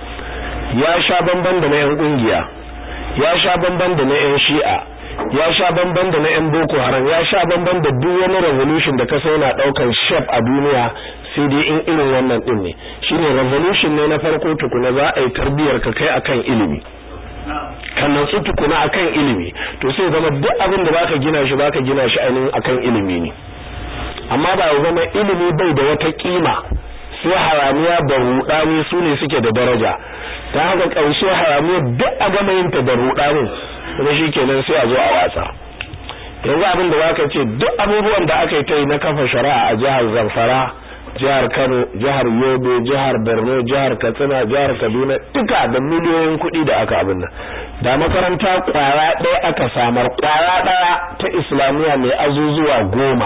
ya sha bamban da na yan kungiya ya sha bamban da na yan shi'a ya sha bamban da na yan boko haram ya sha bamban da duk wani revolution da ka sai na daukar shape a duniya sai dai in irin wannan din ne shine revolution ne na farko tukuna za a yi tarbiyar ka kai akan ilimi kan nan tukuna akan ilimi to sai zama duk abin da baka gina shi baka gina shi ainihin akan ilimi ne amma ba ya zama ilimi bai da wata kima sai haramiya da rudani su ne suke da daraja ta haka ƙarshe haramiya duk a gama yin ta da rudanin kuma shi kenan sai a zo a watsa yanzu abin da baka ce duk abubuwan da aka yi ta yi na kafa shari'a a jihar Zamfara jihar Kano jihar Yobe jihar Borno jihar Katsina jihar Kaduna duka da miliyoyin kuɗi da aka abin nan da makaranta kwara ɗaya aka samar kwara ɗaya ta islamiyya mai azuzuwa goma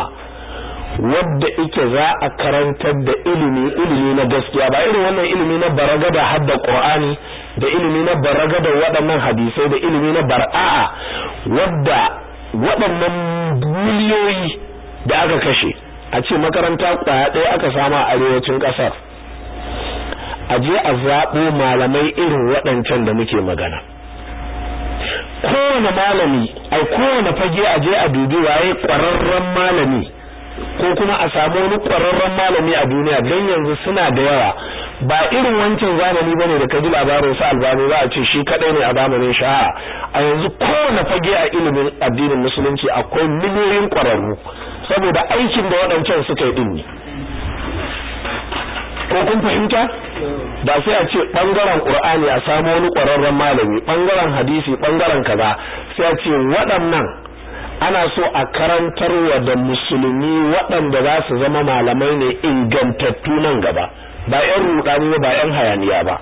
wadda ike za a karantar da ilimi ilimi na gaskiya ba irin wannan ilimi na baragada hadda qur'ani da ilimi na baragada waɗannan hadisai da ilimi na bar'a wadda waɗannan miliyoyi da aka kashe a ce makaranta kwaya ɗaya aka sama a arewacin ƙasar a je a zaɓo malamai irin waɗancan da muke magana kowane malami ai kowane fage a je a dubi waye ƙwararren malami ko kuma a samu wani ƙwararren malami a duniya don yanzu suna da yawa ba irin wancan zamani bane da kaji labarin sa albani za a ce shi kadai ne a zamanin sha'a a yanzu kowane fage a ilimin addinin musulunci akwai miliyoyin ƙwararru saboda aikin da waɗancan suka yi din ne ko kun fahimta da sai a ce bangaren qur'ani a samu wani ƙwararren malami bangaren hadisi bangaren kaza sai a ce waɗannan ana so a karantarwa da musulmi waɗanda za su zama malamai ne ingantattu nan gaba ba yan rudani ba yan hayaniya ba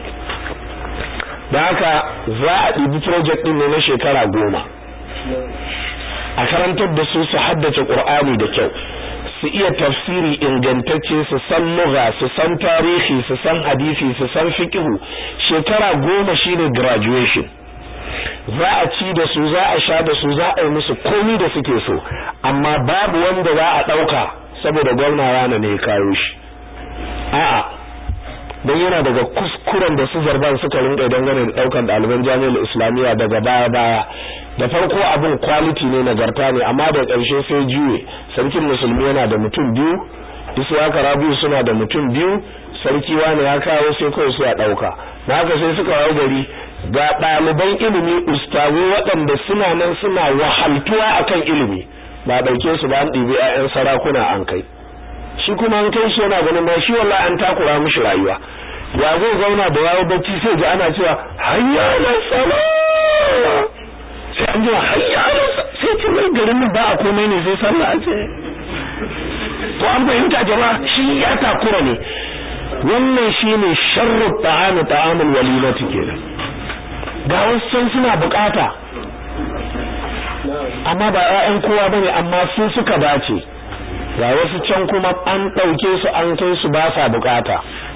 da haka za a ɗibi project ɗin ne na shekara goma a karantar da su su haddace ƙur'ani da kyau su iya tafsiri ingantacce su san lugha su san tarihi su san hadisi su san fiqhu shekara goma shine graduation za a ci da su za a sha da su za a yi musu komi da suke so amma babu wanda za a dauka saboda gwamna rana ne ya kawo shi a'a don yana daga kuskuren da su zarban suka rinka dangane da daukan ɗaliban jami'ar islamiyya daga baya baya da farko abin quality ne nagarta ne amma da ƙarshe sai juye sarkin musulmi yana da mutum biyu iswaka rabiu suna da mutum biyu sarki wani ya kawo sai kawai su ya ɗauka na haka sai suka wayo gari ga ɗaliban ilimi ustazu waɗanda suna nan suna wahaltuwa akan ilimi ba ɗauke su ba an ɗibi 'ya'yan sarakuna an kai shi kuma an kai shi yana ganin ba shi wallahi an takura mishi rayuwa ya zai zauna da yawo bacci sai ji ana cewa hayya ala sala sai an ji hayya ala sai ce mai garin nan ba a komai ne sai sallah a ce to an fahimta jama'a shi ya takura ne wannan shine sharru ta'amu ta'amul walimati kenan ga wasu suna bukata amma ba 'ya'yan kowa bane amma su suka dace ga wasu can kuma an ɗauke su an kai su ba sa bukata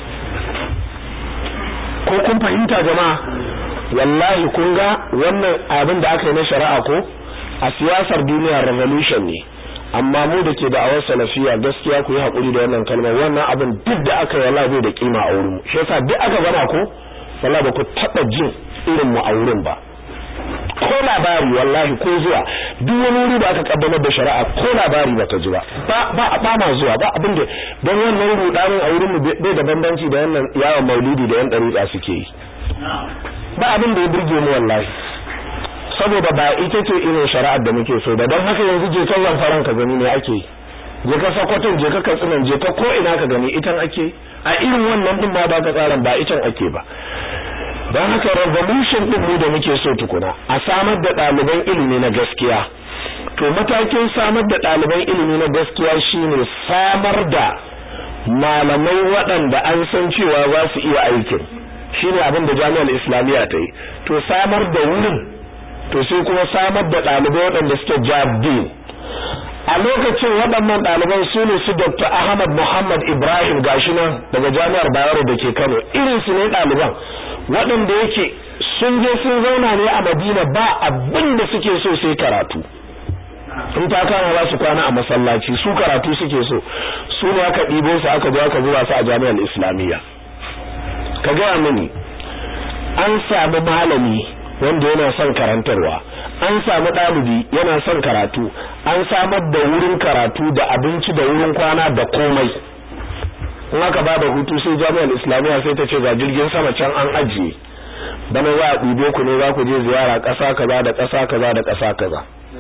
ko kun fahimta jama'a wallahi kun ga wannan abin da aka yi na shari'a ko a siyasar duniya revolution ne amma mu da ke da'awar salafiya gaskiya ku yi haƙuri da wannan kalmar wannan abin duk da aka yi wallahi bai da kima a wurin mu shi yasa duk aka gama ko wallahi ba ku taɓa jin irin mu a wurin ba ko labari wallahi ko zuwa duk wani wuri da aka kaddamar da shari'a ko labari ba ta ji ba ba ba ma zuwa ba abin da don wannan rudanin a wurin mu bai da bambanci da wannan yawon maulidi da yan dariƙa suke yi ba abin da ya burge mu wallahi saboda ba ita ce irin shari'ar da muke so da don haka yanzu je kan lamfaran ka gani ne ake je ka sakwatin je ka katsinan je ka ko ina ka gani itan ake a irin wannan din ma ba ka tsaran ba itan ake ba don haka revolution din mu da muke so tukuna a samar da ɗaliban ilimi na gaskiya to matakin samar da ɗaliban ilimi na gaskiya shine samar da malamai waɗanda an san cewa za su iya aikin shine abin da jami'ar islamiyya ta yi to samar da wurin to sai kuma samar da ɗalibai waɗanda suke jabdin a lokacin waɗannan ɗaliban su ne su Dr. Ahmad Muhammad Ibrahim gashi nan daga jami'ar Bayero da ke Kano irin su ne ɗaliban waɗanda yake sun je sun zauna ne a Madina ba abin da suke so sai karatu in ta kama za su kwana a masallaci su karatu suke so su ne aka ɗibo su aka zo aka zuba su a jami'ar Islamiyya ka gaya mini an samu malami wanda yana son karantarwa an samu ɗalibi yana son karatu an samar da wurin karatu da abinci da wurin kwana da komai in aka ba da hutu sai jami'ar islamiyya sai ta ce ga jirgin sama can an ajiye bana za a ɗibe ku ne za ku je ziyara ƙasa kaza da ƙasa kaza da ƙasa kaza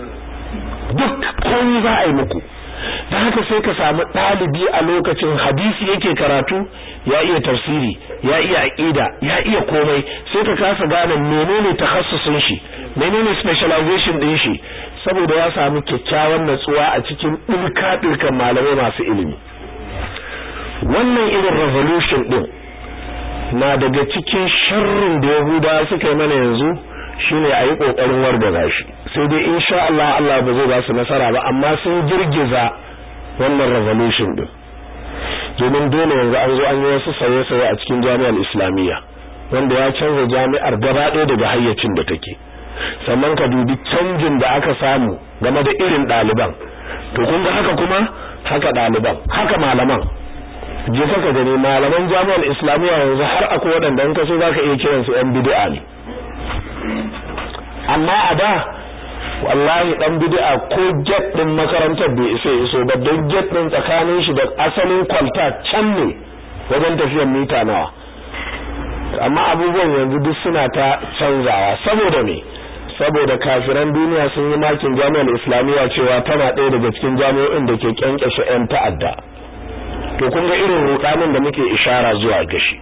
duk komai za a yi muku da haka sai ka samu ɗalibi a lokacin hadisi yake karatu ya iya tafsiri ya iya aqida ya iya komai sai ka kasa gane menene takhassusin shi menene specialization din shi saboda ya samu kyakkyawan natsuwa a cikin dilka dilkan malamai masu ilimi wannan irin revolution din na daga cikin sharrin da Yahudawa suka yi mana yanzu shine a yi kokarin wargaza shi sai dai insha Allah Allah ba zai ba su nasara ba amma sun girgiza wannan revolution din domin dole yanzu an zo an yi wasu sauye-sauye a cikin jami'ar islamiyya wanda ya canza jami'ar gaba ɗaya daga hayyacin da take sannan ka dubi canjin da aka samu game da irin ɗaliban to kun ga haka kuma haka ɗaliban haka malaman je ka gani malaman jami'ar islamiyya yanzu har akwai waɗanda in ka so zaka iya kiransu yan bid'a ne amma a da wallahi dan bid'a ko jet din makarantar bai isa iso ba don jet din tsakanin shi da asalin kwalta can ne wajen tafiyar mita nawa amma abubuwan yanzu duk suna ta canzawa saboda me saboda kafiran duniya sun yi makin jami'ar islamiyya cewa tana ɗaya daga cikin jami'o'in da ke kyankyashe 'yan ta'adda to kun ga irin rudanin da muke ishara zuwa gashi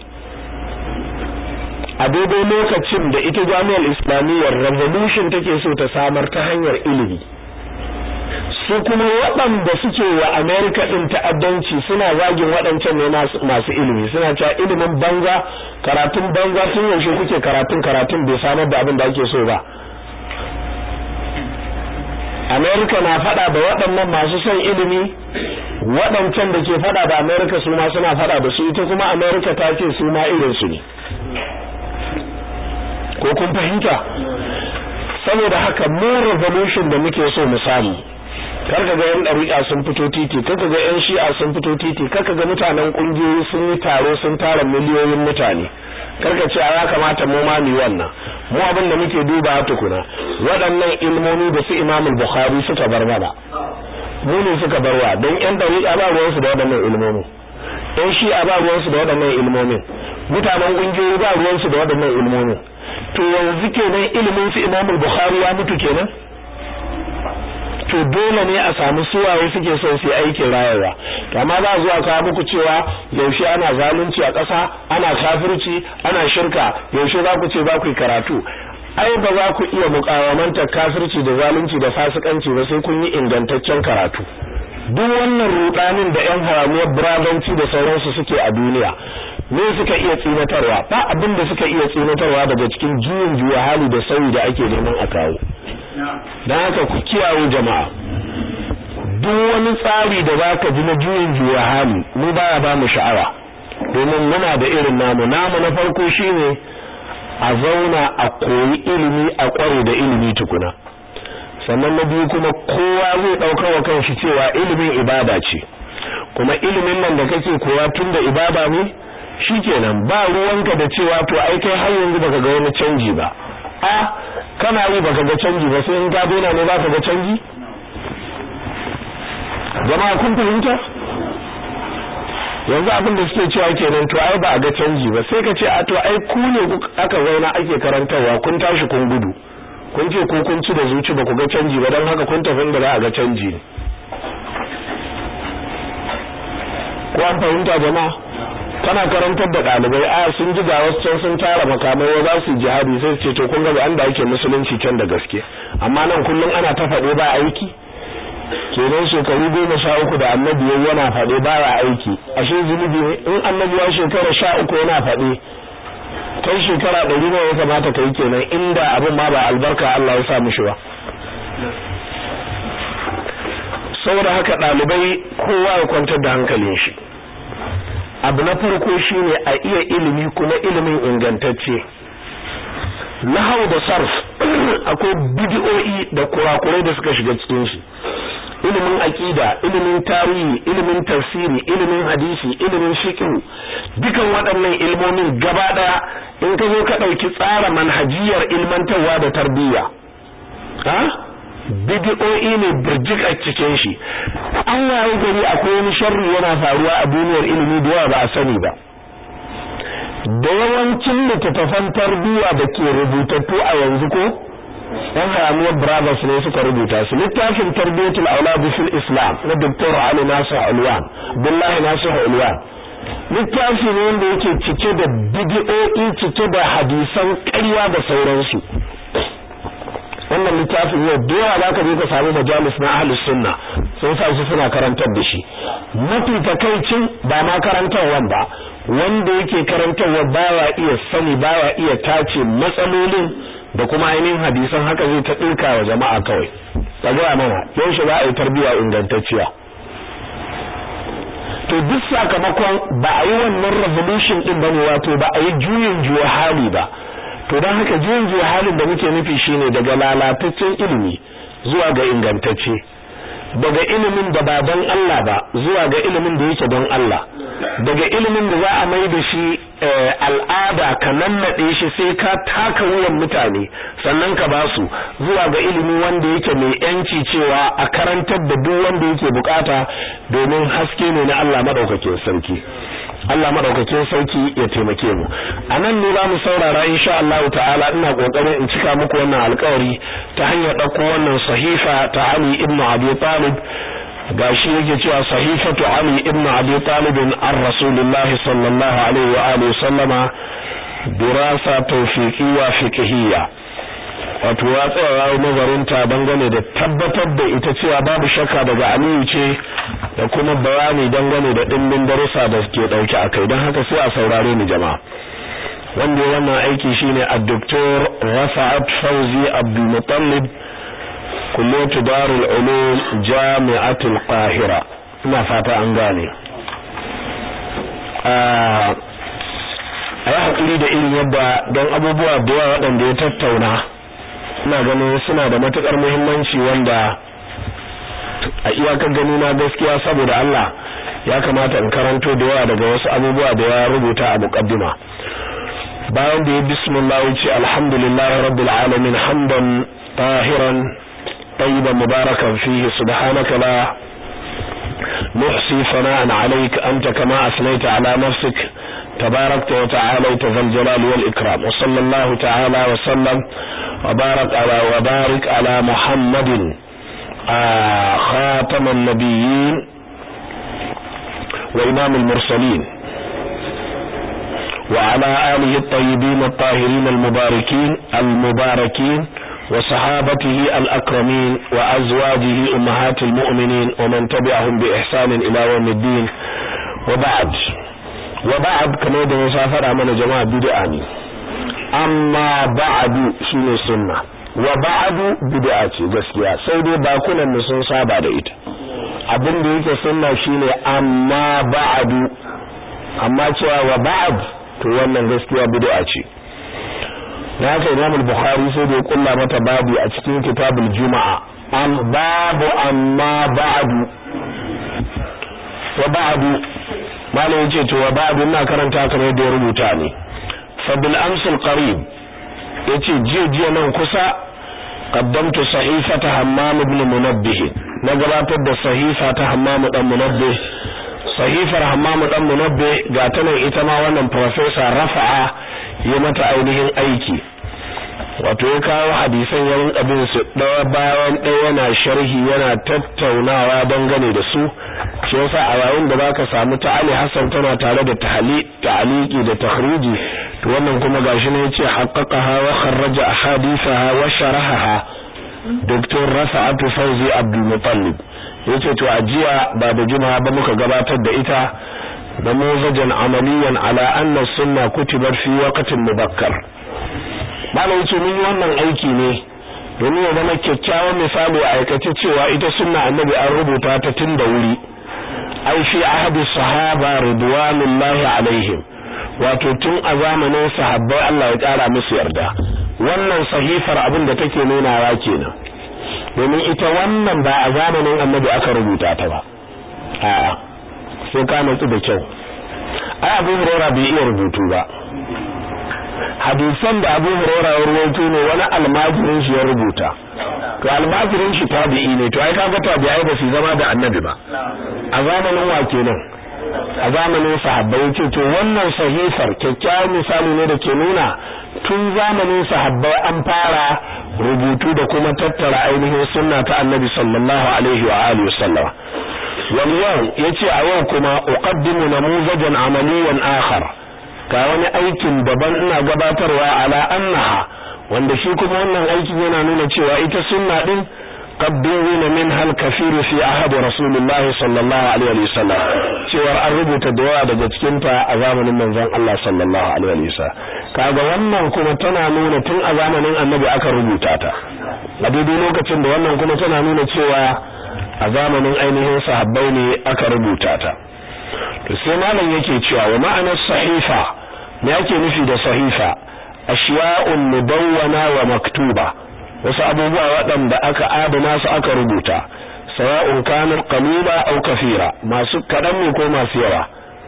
a daidai lokacin da ita jami'ar islamiyyar revolution take so ta samar ta hanyar ilimi su kuma waɗanda suke wa america ɗin ta'addanci suna zagin waɗancan ne masu ilimi suna cewa ilimin banza karatun banza tun yaushe kuke karatun karatun bai samar da abin da ake so ba america na faɗa da waɗannan masu son ilimi waɗancan da ke faɗa da america su ma suna faɗa da su ita kuma america ta ce su ma irinsu ne ko kun fahimta saboda haka mu revolution da muke so mu samu karka ga yan dariƙa sun fito titi karka ga yan shi'a sun fito titi karka ga mutanen kungiyoyi sun yi taro sun tara miliyoyin mutane karka ce ya kamata mu ma mu wannan mu abin da muke duba tukuna waɗannan ilmomi da su Imam Bukhari suka bar mana mu ne suka barwa don yan dariƙa ba ruwansu da waɗannan ilmomi yan shi'a ba ruwansu da waɗannan ilmomin mutanen kungiyoyi ba ruwansu da waɗannan ilmomin to yanzu kenan ilimin su Imam Bukhari ya mutu kenan to dole ne a samu suwaye suke son su aikin rayuwa to amma za zuwa kawo muku cewa yaushe ana zalunci a ƙasa ana kafirci ana shirka yaushe za ku ce za ku yi karatu ai ba za ku iya mukawamantar kafirci da zalunci da fasikanci ba sai kun yi ingantaccen karatu duk wannan rudanin da yan haramiyar brazanci da sauransu suke a duniya me suka iya tsinatarwa ba abin da suka iya tsinatarwa daga cikin juyin juya hali da sauyi da ake neman a kawo don haka ku kiyaye jama'a duk wani tsari da za ka ji na juyin juya hali mu baya ba mu sha'awa domin muna da irin namu namu na farko shine a zauna a koyi ilimi a kware da ilimi tukuna sannan na biyu kuma kowa zai ɗauka wa kanshi cewa ilimin ibada ce kuma ilimin nan da kake koya tun da ibada ne shikenan ba ruwanka da cewa to ai kai har yanzu baka ga wani canji ba a kana yi baka ga canji ba sai in ka daina ne baka ga canji jama'a kun fahimta yanzu abin da suke cewa kenan to ai ba a ga canji ba sai ka ce a to ai ku ne aka zauna ake karantarwa kun tashi kun gudu kun ce ko kun ci da zuci ba ku ga canji ba don haka kun tafi da za a ga canji ne ko an fahimta jama'a kana karantar da ɗalibai a sun ji ga wasu can sun tara makamai wa za su jihadi sai su ce to kun ga an da ake musulunci can da gaske amma nan kullum ana ta faɗo ba aiki kenan shekaru goma sha uku da annabi yayi yana faɗe ba ya aiki ashe zunubi ne in annabi ya shekara sha uku yana faɗe kai shekara ɗari nawa ya kamata ka yi kenan inda abin ma ba albarka Allah ya sa mishi ba saboda haka ɗalibai kowa ya kwantar da hankalin shi abu na farko shine a iya ilimi kuma ilimin ingantacce nahau da sarf akwai bid'o'i da kurakurai da suka shiga cikin shi ilimin aqida ilimin tarihi ilimin tafsiri ilimin hadisi ilimin fiqh dukan waɗannan ilmomin gaba daya in ka zo ka dauki tsara manhajiyar ilmantarwa da tarbiyya ha bid'o'i ne burjik a cikin shi an waye gari akwai wani sharri yana faruwa a duniyar ilimi da yawa ba a sani ba da yawancin littattafan tarbiyya da ke rubutattu a yanzu ko yan haramiyar brothers ne suka rubuta su littafin tarbiyatul aulad fil islam na dr ali nasir ulwan billahi nasir ulwan littafi ne wanda yake cike da bid'o'i cike da hadisan ƙarya da sauransu wannan littafin yau da yawa zaka je ka samu majalis na ahlus sunna sun sa su suna karantar da shi mafi takaicin ba ma karantarwan ba wanda yake karantarwa baya iya sani baya iya tace matsalolin da kuma ainihin hadisan haka zai ta ɗirka wa jama'a kawai ka gaya mana yaushe za a yi tarbiyya ingantacciya to duk sakamakon ba a yi wannan revolution din bane wato ba a yi juyin juya hali ba to don haka juyin juya halin da muke nufi shine daga lalataccen ilimi zuwa ga ingantacce daga ilimin da ba don Allah ba zuwa ga ilimin da yake don Allah daga ilimin da za a mai da shi al'ada ka nannaɗe shi sai ka taka wuyan mutane sannan ka ba su zuwa ga ilimi wanda yake mai yanci cewa a karantar da duk wanda yake bukata domin haske ne na Allah madaukakin sarki Allah madaukakin sarki ya taimake mu anan ne za mu saurara insha Allah ta'ala ina kokarin in cika muku wannan alƙawari ta hanyar dauko wannan sahifa ta Ali ibn Abi Talib gashi yake cewa sahifatu Ali ibn Abi Talib an Rasulullah sallallahu alaihi wa alihi sallama dirasa tawfiqiyya fiqhiyya wato ya tsaya nazarinta dangane da tabbatar da ita cewa babu shakka daga Aliyu ce da kuma bayani dangane da dimbin darussa da ke dauke akai don haka sai a saurare ni jama'a wanda wannan aiki shine ad-doktor Rafa'at Fawzi Abdul Muttalib kulliyatu Darul Ulum Jami'atul Qahira ina fata an gane a yi hakuri da irin yadda don abubuwa da yawa waɗanda ya tattauna ina ganin suna da matukar muhimmanci wanda a iyakar gani na gaskiya saboda Allah ya kamata in karanto da yawa daga wasu abubuwa da ya rubuta a muqaddima bayan da ya bismillah wuce alhamdulillahi rabbil alamin hamdan tahiran tayyiban mubarakan fihi subhanaka la نحصي ثناء عليك أنت كما أثنيت على نفسك تباركت وتعاليت ذا الجلال والإكرام وصلى الله تعالى وسلم وبارك على وبارك على محمد آه خاتم النبيين وإمام المرسلين وعلى آله الطيبين الطاهرين المباركين المباركين وصحابته الأكرمين وأزواجه أمهات المؤمنين ومن تبعهم بإحسان إلى يوم الدين وبعد وبعد كما يدى مسافر من جماعة بدعاني أما بعد شنو السنة وبعد بدعة gaskiya sai dai bakunan mu sun saba da ita abin da yake sunna shine amma ba'du amma cewa wa ba'd to wannan gaskiya bid'a ce da haka Imam al-Bukhari sai da ya kulla mata babu a cikin kitabul Juma'a am babu amma ba'du wa ba'du malai yace to wa ba'du ina karanta kamar yadda ya rubuta ne fa bil amsil qarib yace jiya jiya nan kusa qaddamtu sahifata Hammam ibn Munabbih na gabatar da sahifa ta Hammam dan Munabbih sahifar Hammam dan Munabbih ga ta nan ita ma wannan professor Rafa'a yi mata ainihin aiki wato ya kawo hadisan yawan abin su ɗaya bayan ɗaya yana sharhi yana tattaunawa dangane da su shi yasa a yayin da baka samu ta Ali Hassan tana tare da ta'aliki da takhriji to wannan kuma gashi ne yace haqqaqaha wa kharraja ahadithaha wa sharahaha Dr. Rafa'atu Fauzi Abdul Muttalib yace to ajiya ba da juma'a ba muka gabatar da ita نموذجا عمليا على أن السنة كتبت في وقت مبكر malam yace mun yi wannan aiki ne domin ya zama kyakkyawan misali a aikace cewa ita sunna annabi an rubuta ta tun da wuri ai fi ahadi sahaba ridwanullahi alaihim wato tun a zamanin sahabbai Allah ya kara musu yarda wannan sahifar abin da take nunawa kenan domin ita wannan ba a zamanin annabi aka rubuta ta ba a'a sai ka nutsu da kyau ai Abu Hurairah bai iya rubutu ba hadisan da Abu Hurairah ya rubuto ne wani almajirin shi ya rubuta to almajirin shi tabi'i ne to ai kaga tabi'ai ba su zama da annabi ba a zamanin wa kenan a zamanin sahabbai ce to wannan sahifar kyakkyawan misali ne da ke nuna tun zamanin sahabbai an fara rubutu da kuma tattara ainihin sunna ta annabi sallallahu alaihi wa alihi wasallam wal yau yace a yau kuma uqaddimu namuzajan amaliyan akhar ga wani aikin daban ina gabatarwa ala annaha wanda shi kuma wannan aikin yana nuna cewa ita sunna din qadduna min hal kafiru fi ahad rasulullahi sallallahu alaihi wasallam cewa an rubuta da yawa daga cikin ta a zamanin manzon Allah sallallahu alaihi wasallam kaga wannan kuma tana nuna tun a zamanin annabi aka rubuta ta a daidai lokacin da wannan kuma tana nuna cewa a zamanin ainihin sahabbai ne aka rubuta ta to sai malam yake cewa wa ma'anar sahifa me yake nufi da sahifa ashiya'un mudawwana wa maktuba wasu abubuwa waɗanda aka adana su aka rubuta sawa'un kanar qalila aw kafira masu kadan ne ko masu yawa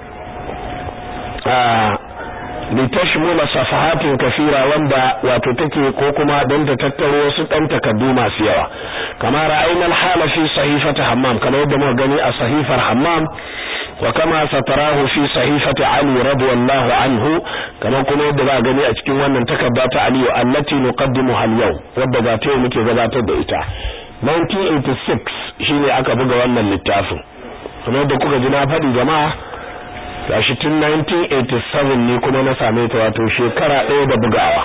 litashmula safahatin kafira wanda wato take ko kuma don ta tattaro wasu dan takaddu masu yawa kama ra'ayna al-hala fi sahifati hammam kamar yadda muka gani a sahifar hammam wa kama satarahu fi sahifati ali radiyallahu anhu kama kuma yadda ba gani a cikin wannan takarda ta ali allati nuqaddimu hal yau wadda ga ta muke gabatar da ita 1986 shine aka buga wannan littafin kamar yadda kuka ji na faɗi jama'a gashi tun 1987 ne kuma na same ta wato shekara ɗaya da bugawa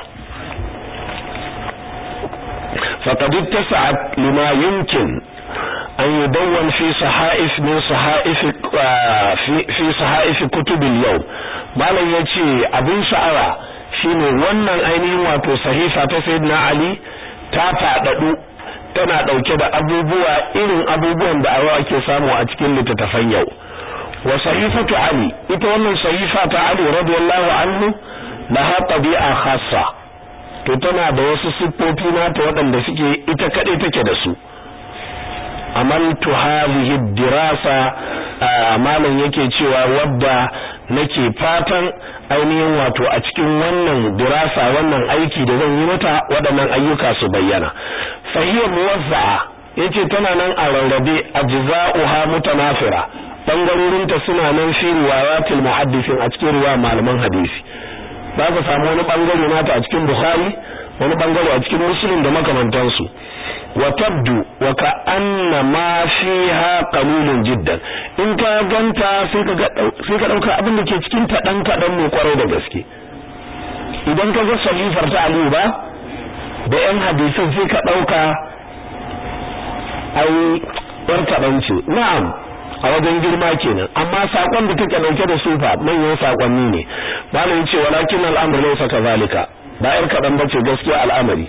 faqad ittasa'at lima yumkin an yudawwan fi sahaif min sahaif fi fi sahaif kutub al-yawm malam yace abin sha'awa shine wannan ainihin wato sahifa ta sayyidina ali ta fadadu tana dauke da abubuwa irin abubuwan da awa ake samu a cikin littattafan yau wa sahifatu ali ita wannan sahifa ta ali radiyallahu anhu laha tabi'a khassa to tana da wasu siffofi nata waɗanda suke ita kadai take da su amaltu hadhihi dirasa malam yake cewa wadda nake fatan ainihin wato a cikin wannan dirasa wannan aiki da zan yi mata waɗannan ayyuka su bayyana fahiya muwazza'a yace tana nan a rarrabe ajza'uha mutanafira bangarorinta suna nan fi riwayatil muhaddisin a cikin riwaya malaman hadisi za ka samu wani bangare nata a cikin bukhari wani bangare a cikin muslim da makamantansu wa tabdu wa ka anna ma fiha qalilun jiddan in ka ganta sai ka sai ka dauka abin da ke cikin ta dan kadan ne kwarai da gaske idan ka ga sahifar ta Ali ba da yan hadisin sai ka dauka ai yar kadan ce na'am a wajen girma kenan amma sakon da take dauke da sufa manyan sakonni ne malamin ce walakin al'amru laysa kadhalika ba yar kadan bace gaskiya al'amari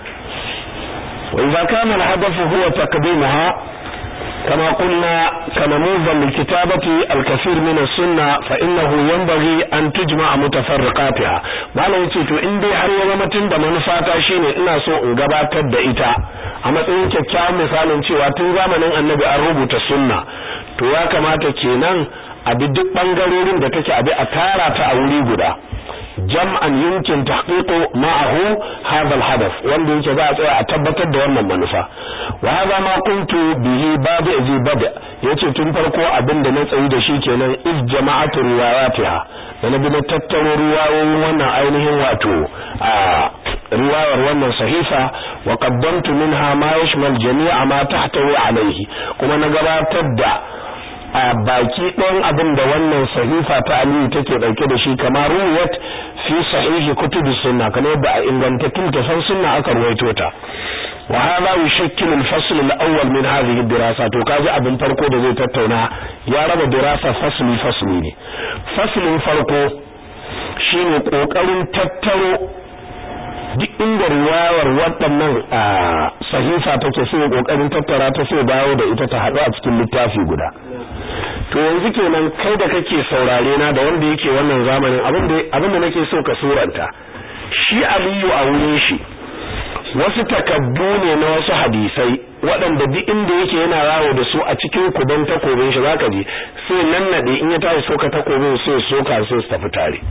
wa idza kana al-hadaf huwa taqdimaha كما قلنا كنموذج لكتابة الكثير من السنة فإنه ينبغي أن تجمع متفرقاتها ما لو تيتو إن دي har ya zama tun da manufata shine ina so in gabatar da ita a matsayin kyakkyawan misalin cewa tun zamanin annabi an rubuta sunna to ya kamata kenan a bi duk bangarorin da take abi a tara ta a wuri guda jam'an yumkin tahqiqu ma'ahu hadha al-hadath wanda yake za a tsaya a tabbatar da wannan manufa wa hadha ma kuntu bihi bada zi bada yace tun farko abin da na tsayi da shi kenan iz jama'atu riwayatiha da na bi na tattaro riwayoyin wannan ainihin wato a riwayar wannan sahifa wa qaddamtu minha ma yashmal jami'a ma tahtawi alayhi kuma na gabatar da a baki ɗayan abin da wannan sahifa ta aliyu take ɗauke da shi kamar ruwat fi sahihi kutubi sunna kamar yadda a ingantattun tafan sunna aka ruwaito ta wa hadha yushakkilu al-fasl al-awwal min hadhihi ad-dirasa to kaji abin farko da zai tattauna ya raba dirasa fasli fasli ne faslin farko shine kokarin tattaro duk inda riwayar waɗannan sahifa take sai kokarin tattara ta sai dawo da ita ta haɗu a cikin littafi guda to yanzu kenan kai da kake saurare na da wanda yake wannan zamanin abin da abin da nake so ka suranta shi Aliyu a wurin shi wasu takaddu ne na wasu hadisai waɗanda duk inda yake yana rawo da su a cikin kuban takobin shi zaka ji sai nan nade in ya tashi soka takobin sai soka sai su tafi tare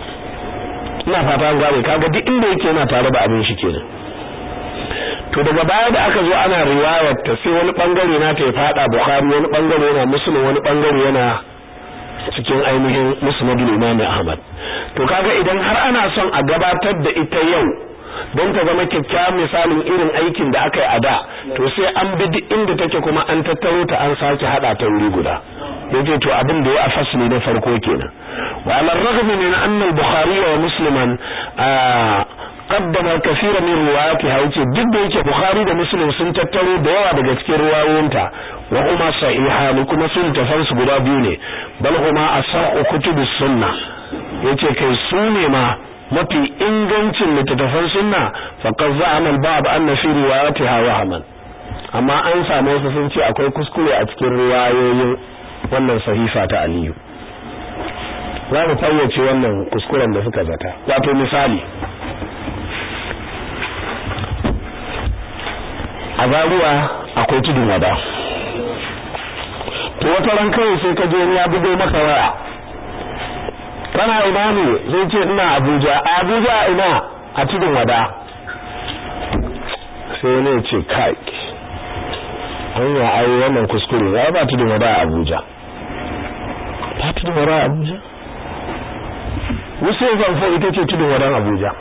ina fata an gane kaga duk inda yake yana tare da abin shi kenan to daga baya da aka zo ana riwayar ta sai wani bangare na ta ya fada bukhari wani bangare yana muslim wani bangare yana cikin ainihin musnadul imam ahmad to kaga idan har ana son a gabatar da ita yau don ta zama kyakkyawan misalin irin aikin da aka yi a da to sai an bi duk inda take kuma an tattaro ta an sake hada ta wuri guda yace to abin da ya a fasli na farko kenan wa ala raghm min anna al-bukhari wa musliman qaddama kaseera min riwayatiha yace duk da yake bukhari da muslim sun tattaro da yawa daga cikin riwayoyinta wa huma sahihan kuma sun tafan su guda biyu ne bal huma asahhu kutubus sunna yace kai su ne ma mafi ingancin littattafan sunna faqad za'ama al-ba'd anna fi riwayatiha wahman amma an samu wasu sun ce akwai kuskure a cikin riwayoyin wannan sahifa ta Aliyu za mu fayyace wannan kuskuren da suka zata wato misali a zaruwa akwai tudun wada to wata ran kawai sai ka je ya bugo maka waya kana ina ne zai ce ina Abuja Abuja ina a tudun wada sai ne ce kai hanya ai wannan kuskure ya ba tudun wada a Abuja ba tudun wada a Abuja wasu zanfo ita ce tudun wadan Abuja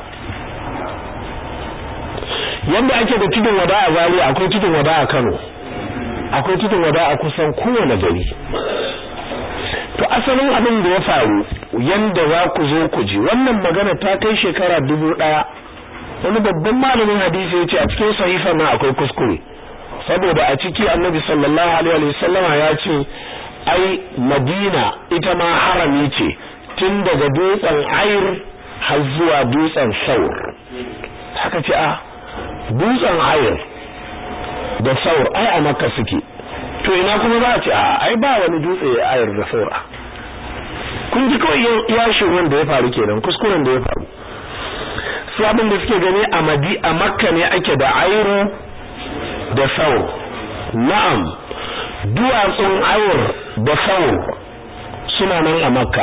yanda ake da tudun wada a Zaria akwai tudun wada a Kano akwai tudun wada a kusan kowane gari to asalin abin da ya faru yanda za ku zo ku ji wannan magana ta kai shekara dubu ɗaya wani babban malamin hadisi ya ce a cikin sahifar nan akwai kuskure saboda a ciki annabi sallallahu alaihi wa sallama ya ce ai madina ita ma harami ce tun daga dutsen ayr har zuwa dutsen saur haka ce a dutsen ayr da saur ai a makka suke to ina kuma za a ce a ai ba wani dutse ayr da saur kun ji kawai yashin wanda ya faru kenan kuskuren da ya faru su abin da suke gani a madi a makka ne ake da ayru da saur na'am duwatsun ayur da saur suna nan a makka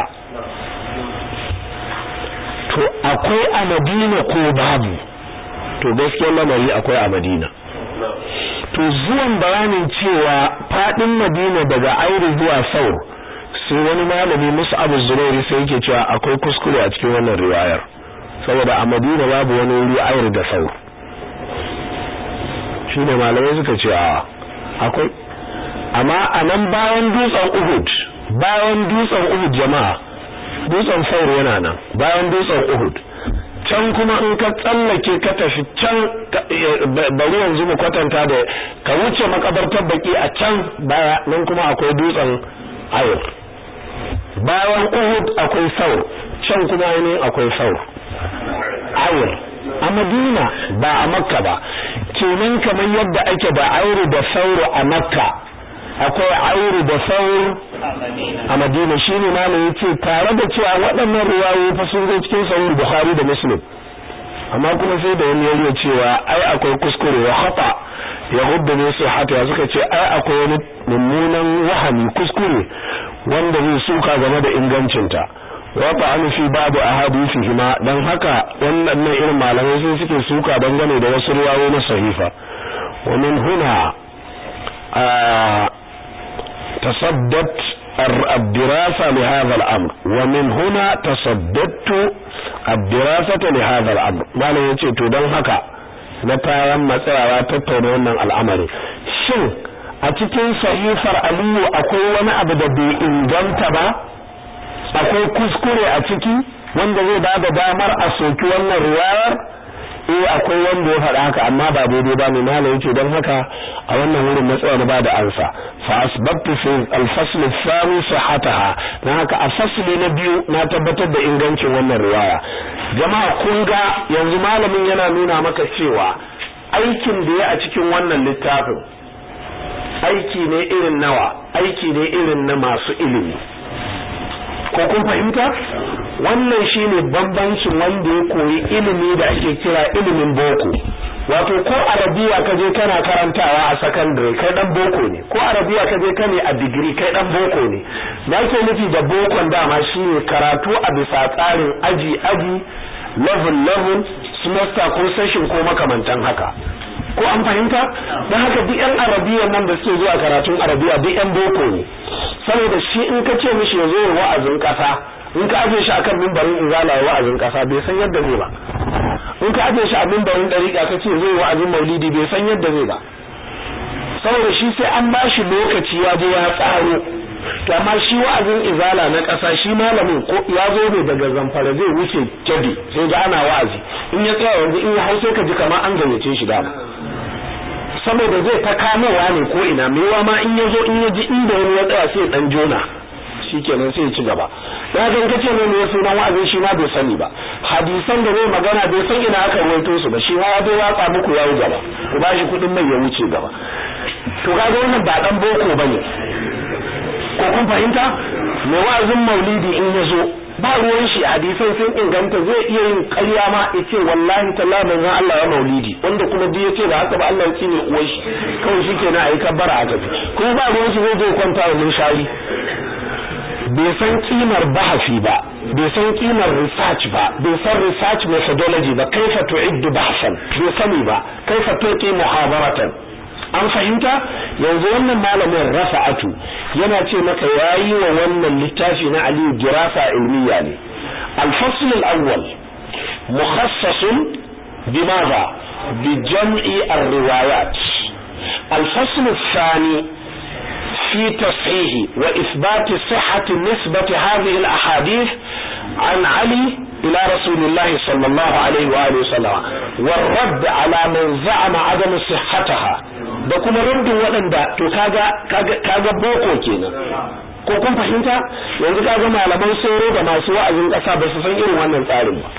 to akwai a madina ko babu to gaskiyar lamari akwai a madina to zuwan bayanin cewa fadin madina daga airi zuwa saur sai wani malami musu abu zurairi sai yake cewa akwai kuskure a cikin wannan riwayar saboda a madina babu wani wuri airi da saur shine malamai suka ce a akwai amma a nan bayan dutsen uhud bayan dutsen uhud jama'a dutsen saur yana nan bayan dutsen uhud can kuma in ka tsallake ka tafi can bari yanzu mu kwatanta da ka wuce makabartar baki a can baya nan kuma akwai dutsen ayur bayan uhud akwai saur can kuma ainihin akwai saur ayur a madina ba a makka ba kenan kamar yadda ake da ayuru da sauro a makka akwai ayuru da saur a madina shine malam yace tare da cewa waɗannan riwayoyi fa sun zo cikin sahih bukhari da muslim amma kuma sai da wani yayi cewa ai akwai kuskure wa khata ya hudda ne su hata suka ce ai akwai wani mummunan wahami kuskure wanda zai suka game da ingancinta wa ta'anu fi babu ahadithihima dan haka wannan irin malamai sai suke suka dangane da wasu riwayoyi na sahifa wa min huna تصدت الدراسة لهذا الأمر ومن هنا تصددت الدراسة لهذا الأمر ما لا يتي تودن haka na tayan matsayawa tattauna wannan al'amari shin a cikin sahifar aliyu akwai wani abu da bai inganta ba akwai kuskure a ciki wanda zai ba da damar a soki wannan riwayar eh akwai wanda ya faɗa haka amma ba daidai ba ne malai yace don haka a wannan wurin na tsaya na ba da ansa fa asbabtu fi al-fasl ath-thani sihhataha dan haka a fasli na biyu na tabbatar da ingancin wannan riwaya jama'a kun ga yanzu malamin yana nuna maka cewa aikin da ya a cikin wannan littafin aiki ne irin nawa aiki ne irin na masu ilimi ko kun fahimta wannan shine bambancin wanda ya koyi ilimi da ake kira ilimin boko wato ko arabiya ka je kana karantawa a secondary kai dan boko ne ko arabiya ka je kane a degree kai dan boko ne da ke nufi da bokon dama shine karatu a bisa tsarin aji aji level level semester ko session ko makamantan haka ko an fahimta don haka duk yan arabiya nan da suke zuwa karatun arabiya duk yan boko ne saboda shi in ka ce mishi ya zo wa'azin kasa in ka aje shi akan mimbarin izala wa'azin kasa bai san yadda zai ba in ka aje shi a mimbarin dariƙa ka ce zai wa'azin maulidi bai san yadda zai ba saboda shi sai an ba shi lokaci ya je ya tsaro to amma shi wa'azin izala na ƙasa shi malamin ko ya zo ne daga zamfara zai wuce kyabi sai ga ana wa'azi in ya tsaya yanzu in ya hau sai ka ji kamar an gayyace shi dama saboda zai ta kamowa ne ko ina mewa ma in ya zo in ya ji inda wani ya tsaya sai dan jona shikenan sai ya ci gaba ya ga kace ne ne sunan wa'azin shi ma bai sani ba hadisan da zai magana bai san ina aka rawaito su ba shi ma ya bai watsa muku yayi gaba ku bashi kudin mai ya wuce gaba to kaga wannan ba dan boko bane ko kun fahimta mai wa'azin maulidi in ya zo ba ruwan shi hadisan sun inganta zai iya yin ƙarya ma ya ce wallahi talla manzon Allah ya maulidi wanda kuma duk ya ce ba haka ba Allah ya tsine uwar shi kawai shi kenan a yi kabbara a tafi kuma ba ruwan shi zai je kwanta wa mun shari bai san kimar bahasi ba bai san kimar research ba bai san research methodology ba kaifa tu'iddu bahsan bai sani ba kaifa tuqi muhadaratan an fahimta yanzu wannan malamin rafa'atu yana ce maka yayi wa wannan littafi na Aliyu dirasa ilmiya ne al-fasl al-awwal mukhassas bimadha bi jam'i ar-riwayat al-fasl ath-thani في تصحيح وإثبات صحة نسبة هذه الأحاديث عن علي إلى رسول الله صلى الله عليه وآله وسلم والرد على من زعم عدم صحتها da kuma rundun waɗanda to kaga kaga boko kenan ko kun fahimta yanzu kaga malaman sauro da masu wa'azin ƙasa ba su san irin wannan tsarin ba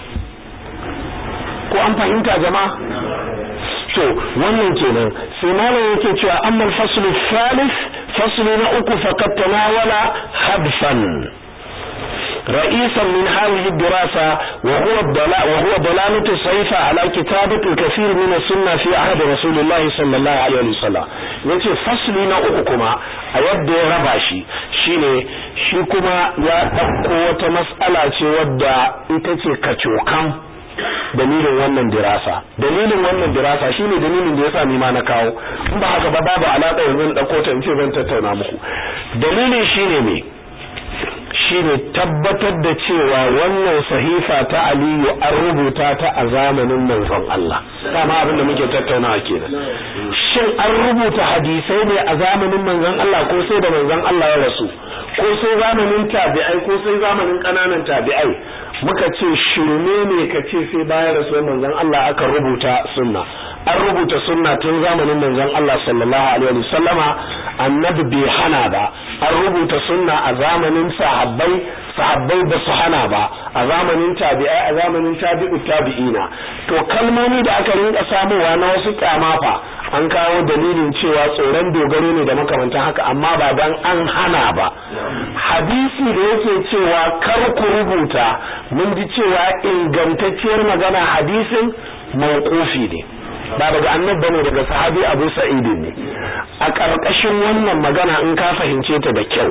ko an fahimta jama'a to wannan kenan sai malam yake cewa amma al-fasl al-thalith fasl na uku faqad tanawala hadfan رئيسا من هذه الدراسة وهو الضلال وهو ضلالة الصيفة على كتابة الكثير من السنة في عهد رسول الله صلى الله عليه وسلم yace fasli na uku kuma a yadda ya raba shi shine shi kuma ya ɗauko wata mas'ala ce wadda ita ce kacokan dalilin wannan dirasa dalilin wannan dirasa shine dalilin da yasa ni ma na kawo in ba haka ba babu alaka yanzu in dauko ta in ce zan tattauna muku dalilin shine me shine tabbatar da cewa wannan sahifa ta Aliyu an rubuta ta a zamanin manzon Allah dama abin da muke tattaunawa kenan shin an rubuta hadisai ne a zamanin manzon Allah ko sai da manzon Allah ya rasu ko sai zamanin tabi'ai ko sai zamanin kananan tabi'ai muka ce shirme ne ka ce sai bayan rasuwar manzon Allah aka rubuta sunna an rubuta sunna tun zamanin manzon Allah sallallahu alaihi wasallama annabi bai hana ba an rubuta sunna a zamanin sahabbai sahabbai ba su hana ba a zamanin tabi'ai a zamanin tabi'u tabi'ina to kalmomi da aka rinka samuwa na wasu kyamafa an kawo dalilin cewa tsoron dogaro ne da makamantan haka amma ba dan an hana ba hadisi da yake cewa kar ku rubuta mun ji cewa ingantacciyar magana hadisin mawqufi ne ba daga annabi bane daga sahabi Abu Sa'id ne a ƙarƙashin wannan magana in ka fahimce ta da kyau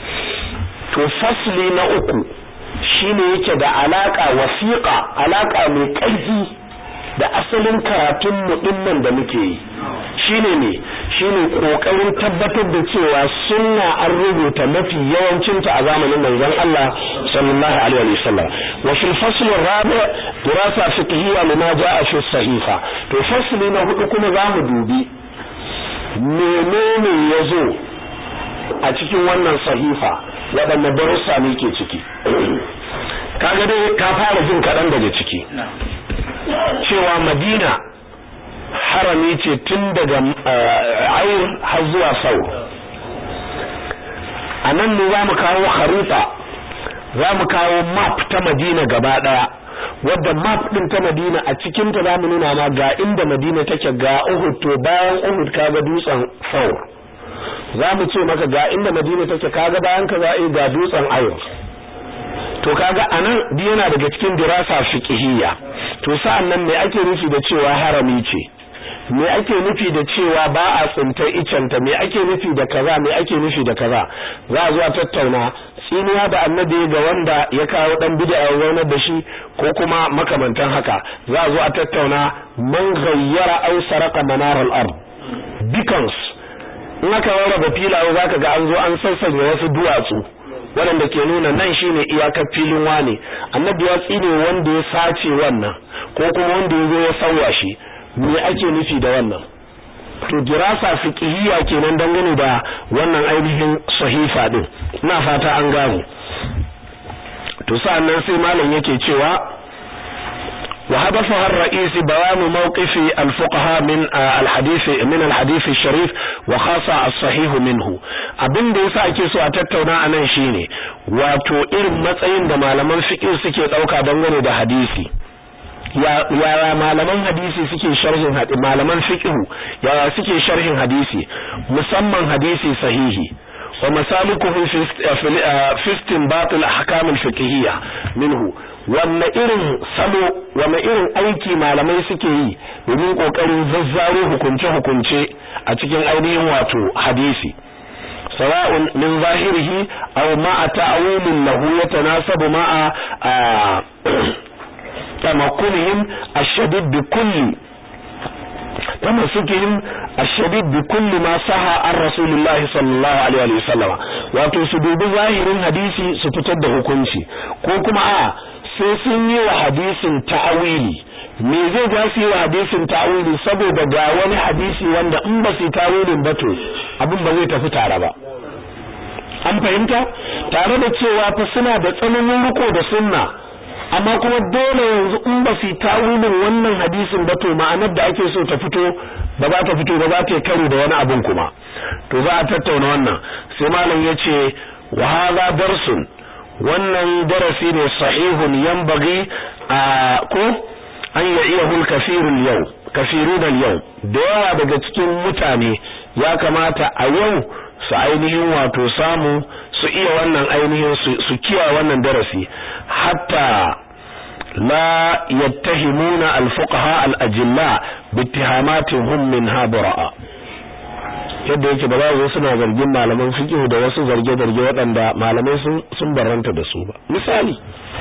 to fasli na uku shine yake da alaka wasiqa alaka mai ƙarfi da asalin karatun mu dinnan da muke yi shine ne shine kokarin tabbatar da cewa sunna an rubuta mafi yawancin ta a zamanin manzon Allah sallallahu alaihi wasallam wa fil fasl ar-rabi' dirasa fiqhiyya lima jaa fi sahifa to fasli na hudu kuma zamu dubi menene yazo a cikin wannan sahifa waɗanne darussa ne ke ciki kaga dai ka fara jin kaɗan daga ciki cewa madina harami ce tun daga ayir har zuwa sau a nan ne za mu kawo harita za mu kawo map ta madina gaba ɗaya wadda map ɗin ta madina a cikinta za mu nuna ma ga inda madina take ga uhud to bayan uhud kaga dutsen sau za mu ce maka ga inda madina take kaga bayan ka za ga dutsen ayir to kaga anan duk yana daga cikin dirasa fiqhiyya to sa'an nan me ake nufi da cewa harami ce me ake nufi da cewa ba a tsinta icenta me ake nufi da kaza me ake nufi da kaza za a zo a tattauna tsiniya da annabi ga wanda ya kawo dan bid'a ya zaunar da shi ko kuma makamantan haka za a zo a tattauna man ghayyara aw saraka manar al-ard beacons in aka rarraba filaye zaka ga an zo an sassanya wasu duwatsu waɗanda ke nuna nan shine iyakar filin wane annabi ya tsine wanda ya sace wannan ko kuma wanda ya zo ya sauya shi me ake nufi da wannan to dirasa fiqhiyya kenan dangane da wannan ainihin sahifa din ina fata an gane to sa'annan sai malam yake cewa وهدفها الرئيس بيان موقف الفقهاء من الحديث من الحديث الشريف وخاصة الصحيح منه abin da yasa ake so a tattauna anan shine wato irin matsayin da malaman fiqh suke dauka dangane da hadisi ya malaman hadisi suke sharhin hadisi malaman fiqh ya suke sharhin hadisi musamman hadisi sahihi wa masalikuhu fi istinbat al-ahkam al-fiqhiyya minhu wanne irin salo wanne irin aiki malamai suke yi domin kokarin zazzaro hukunce-hukunce a cikin ainihin wato hadisi sawa'un min zahirihi aw ma'a ta'awilin lahu yatanasabu ma'a tamakkunihim ash-shadid bi kulli tamasukihim ash-shadid bi kulli ma saha an rasulillahi sallallahu alaihi wa sallam wato su dubi zahirin hadisi su fitar da hukunci ko kuma a sai sun yi wa hadisin ta'awili me zai ga su yi wa hadisin ta'awili saboda ga wani hadisi wanda in ba su ta'awilin ba to abin ba zai tafi tare ba an fahimta tare da cewa fa suna da tsananin riko da sunna amma kuma dole yanzu in ba su ta'awilin wannan hadisin ba to ma'anar da ake so ta fito ba za ta fito ba za ta karo da wani abin kuma to za a tattauna wannan sai malam ya ce wa hadha darsun wannan darasi ne sahihun yanbaghi a ko an ya'iyahu al-kafirul yau kafirun al-yau da yawa daga cikin mutane ya kamata a yau su ainihin wato samu su iya wannan ainihin su kiya wannan darasi hatta la yattahimuna al-fuqaha al-ajilla bi ittihamatin hum minha bura'a yadda yake ba za su suna zargin malaman fiqh da wasu zarge-zarge waɗanda malamai sun sun barranta da su ba misali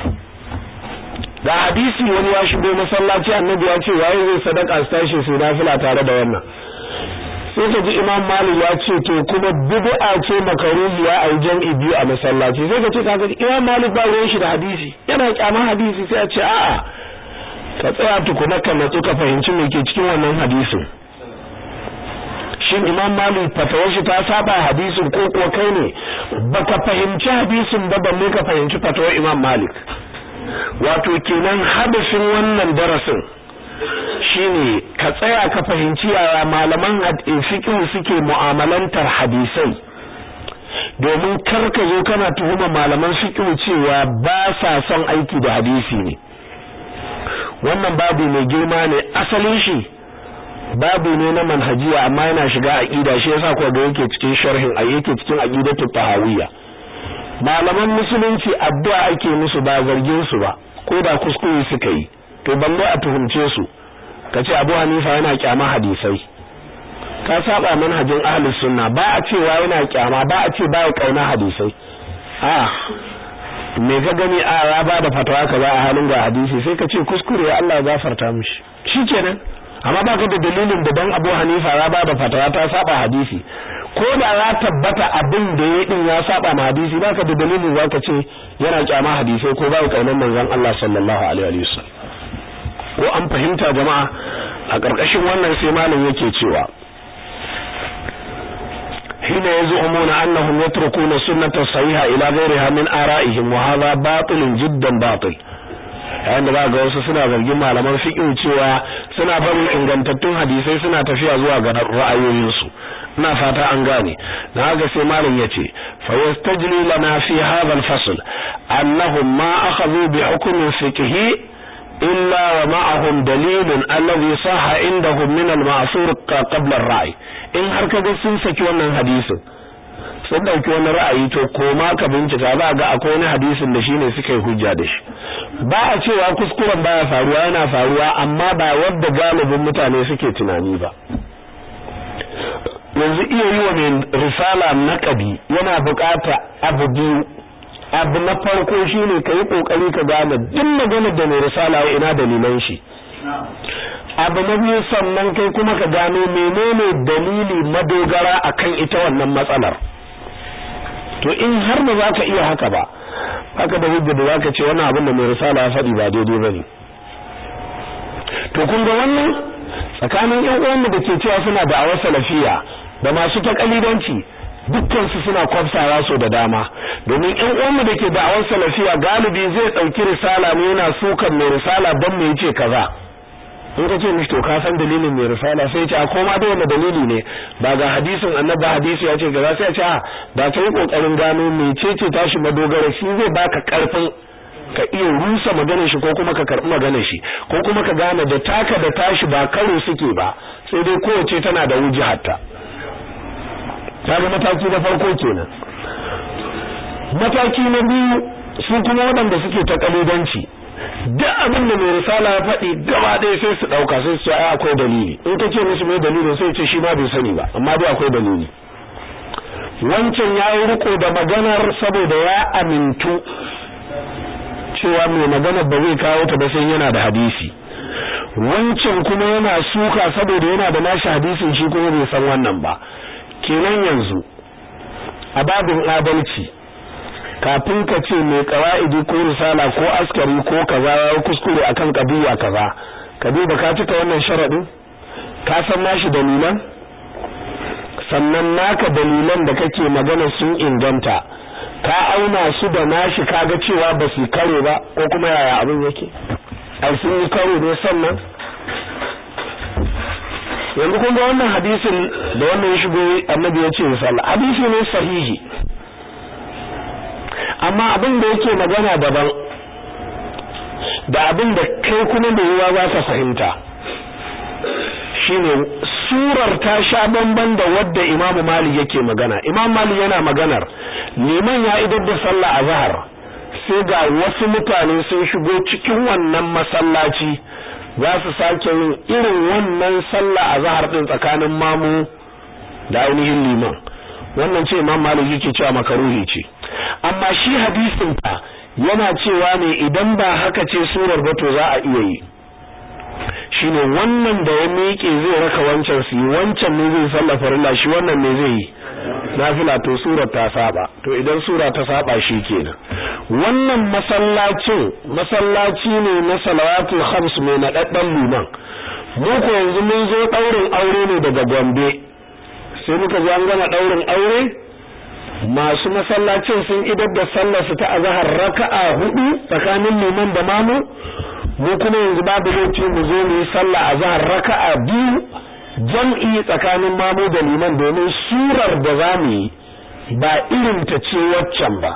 da hadisi wani ya shigo masallaci annabi ya ce waye zai sadaka su tashi su nafila tare da wannan sai ka ji imam malik ya ce to kuma bid'a ce makaruhi ya ai jam'i biyu a masallaci sai ka ce kaga imam malik ba ruwan shi da hadisi yana kyaman hadisi sai a ce a'a ka tsaya tukuna ka natsu ka fahimci me ke cikin wannan hadisin shin imam malik fatawar shi ta saba hadisin ko kuwa kai ne baka fahimci hadisin ba balle ka fahimci fatawar imam malik wato kenan hadasin wannan darasin shine ka tsaya ka fahimci yaya malaman fiqh suke mu'amalantar hadisai domin kar ka zo kana tuhuma malaman fiqh cewa ba sa son aiki da hadisi ne wannan babu mai girma ne asalin shi babu ne na manhajiya amma yana shiga aqida shi yasa ko ga yake cikin sharhin a yake cikin aqidatu tahawiyya malaman musulunci addu'a ake musu ba zargin su ba ko da kuskure suka yi to balle a tuhumce su kace Abu Hanifa yana kyama hadisai ka saba manhajin ahlus sunna ba a cewa yana kyama ba a ce ba ya kauna hadisai a me ka gani a ya ba da fatawa kaza a halin ga hadisi sai ka ce kuskure Allah ya gafarta mishi shikenan amma baka da dalilin da dan Abu Hanifa ya ba da fatawa ta saba hadisi ko da ya tabbata abin da ya din ya saba ma hadisi baka da dalilin zaka ce yana kyama hadisai ko bai kaunar manzon Allah sallallahu alaihi wasallam ko an fahimta jama'a a ƙarƙashin wannan sai malam yake cewa hina yaz'umuna annahum yatrukuna sunnata sahiha ila ghayriha min ara'ihim wa hadha batilun jiddan batil yayin da ga wasu suna zargin malaman fiqh cewa suna barin ingantattun hadisai suna tafiya zuwa ga ra'ayoyinsu ina fata an gane na haka sai malam yace fa yastajli lana fi hadha al-fasl annahum ma akhadhu bi hukmin fiqhi illa wa ma'ahum dalilun alladhi sahha indahum min al-ma'thur qabla ar-ra'i in har kaga sun saki wannan hadisin sun dauki wani ra'ayi to koma ka bincika za ga akwai wani hadisin da shine suka yi hujja da shi ba a cewa kuskuren baya faruwa yana faruwa amma ba wadda galibin mutane suke tunani ba yanzu iya yi wa mai risala naƙadi yana bukata abu biyu abu na farko shine ka yi kokari ka gane duk maganar da mai risala ya ina dalilan shi abu na biyu sannan kai kuma ka gano menene dalili madogara akan ita wannan matsalar to in har ba za ka iya haka ba haka da hujja da zaka ce wannan abin da mai risala ya faɗi ba daidai bane to kun ga wannan tsakanin ƴan uwanmu da ke cewa suna da awar salafiya da masu ta kalidanci dukkan su suna kwafsawa so da dama domin ƴan uwanmu da ke da awar salafiya galibi zai ɗauki risala ne yana sukan mai risala don me yace kaza in ka ce mishi to ka san dalilin mai risala sai ce a koma da wani dalili ne ba ga hadisin annabi hadisi ya ce ga sai ya ce a da ta yi kokarin gano mecece tashi madogara shi zai baka karfin ka iya rusa maganar shi ko kuma ka karbi maganar shi ko kuma ka gane da taka da tashi ba karo suke ba sai dai kowace tana da wujihatta ta ga mataki na farko kenan mataki na biyu su kuma waɗanda suke ta kalidanci duk abin da mai risala ya faɗi gaba ɗaya sai su ɗauka sai su ce ai akwai dalili in ka ce musu mai dalilin sai ce shi ma bai sani ba amma dai akwai dalili wancan ya yi riko da maganar saboda ya amintu cewa mai maganar ba zai kawo ta ba sai yana da hadisi wancan kuma yana suka saboda yana da nashi hadisin shi kuma bai san wannan ba kenan yanzu a babin adalci kafin ka ce mai qawaidi ko risala ko askari ko kaza ya kuskure akan kabiya kaza ka duba ka cika wannan sharadin ka san nashi dalilan sannan naka dalilan da kake magana sun inganta ka auna su da nashi kaga cewa ba su karo ba ko kuma yaya abin yake ai sun yi karo ne sannan yanzu kun ga wannan hadisin da wannan ya shigo annabi ya ce misali hadisi ne sahihi amma abin da yake magana daban da abin da kai kuma da yiwa za ka fahimta shine surar ta sha bamban da wadda Imam Malik yake magana Imam Malik yana maganar liman ya idar da sallah azhar sai ga wasu mutane sun shigo cikin wannan masallaci za su sake yin irin wannan sallah azhar din tsakanin mamu da ainihin liman wannan ce imam malik yake cewa makaruhi ce amma shi hadisin fa yana cewa ne idan ba haka ce surar ba to za a iya yi shine wannan da ya miƙe zai raka wancan su yi wancan ne zai sallah farilla shi wannan ne zai yi nafila to sura ta saba to idan sura ta saba shi kenan wannan masallacin masallaci ne na salawatul khams mai nadaddan liman mu ko yanzu mun zo daurin aure ne daga Gombe sai muka zo an gama daurin aure masu masallacin sun idar da sallar su ta azhar raka'a hudu tsakanin liman da mamu mu kuma yanzu babu laifi mu zo mu yi sallah azhar raka'a biyu jam'i tsakanin mamu da liman domin surar da za mu yi ba irin ta ce waccan ba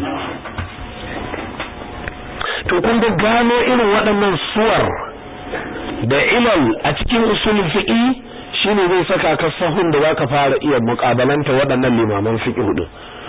to kun ga gano irin waɗannan suwar da ilal a cikin usulul fiqi shine zai saka ka sahun da zaka fara iya muƙabalanta waɗannan limaman fiqh din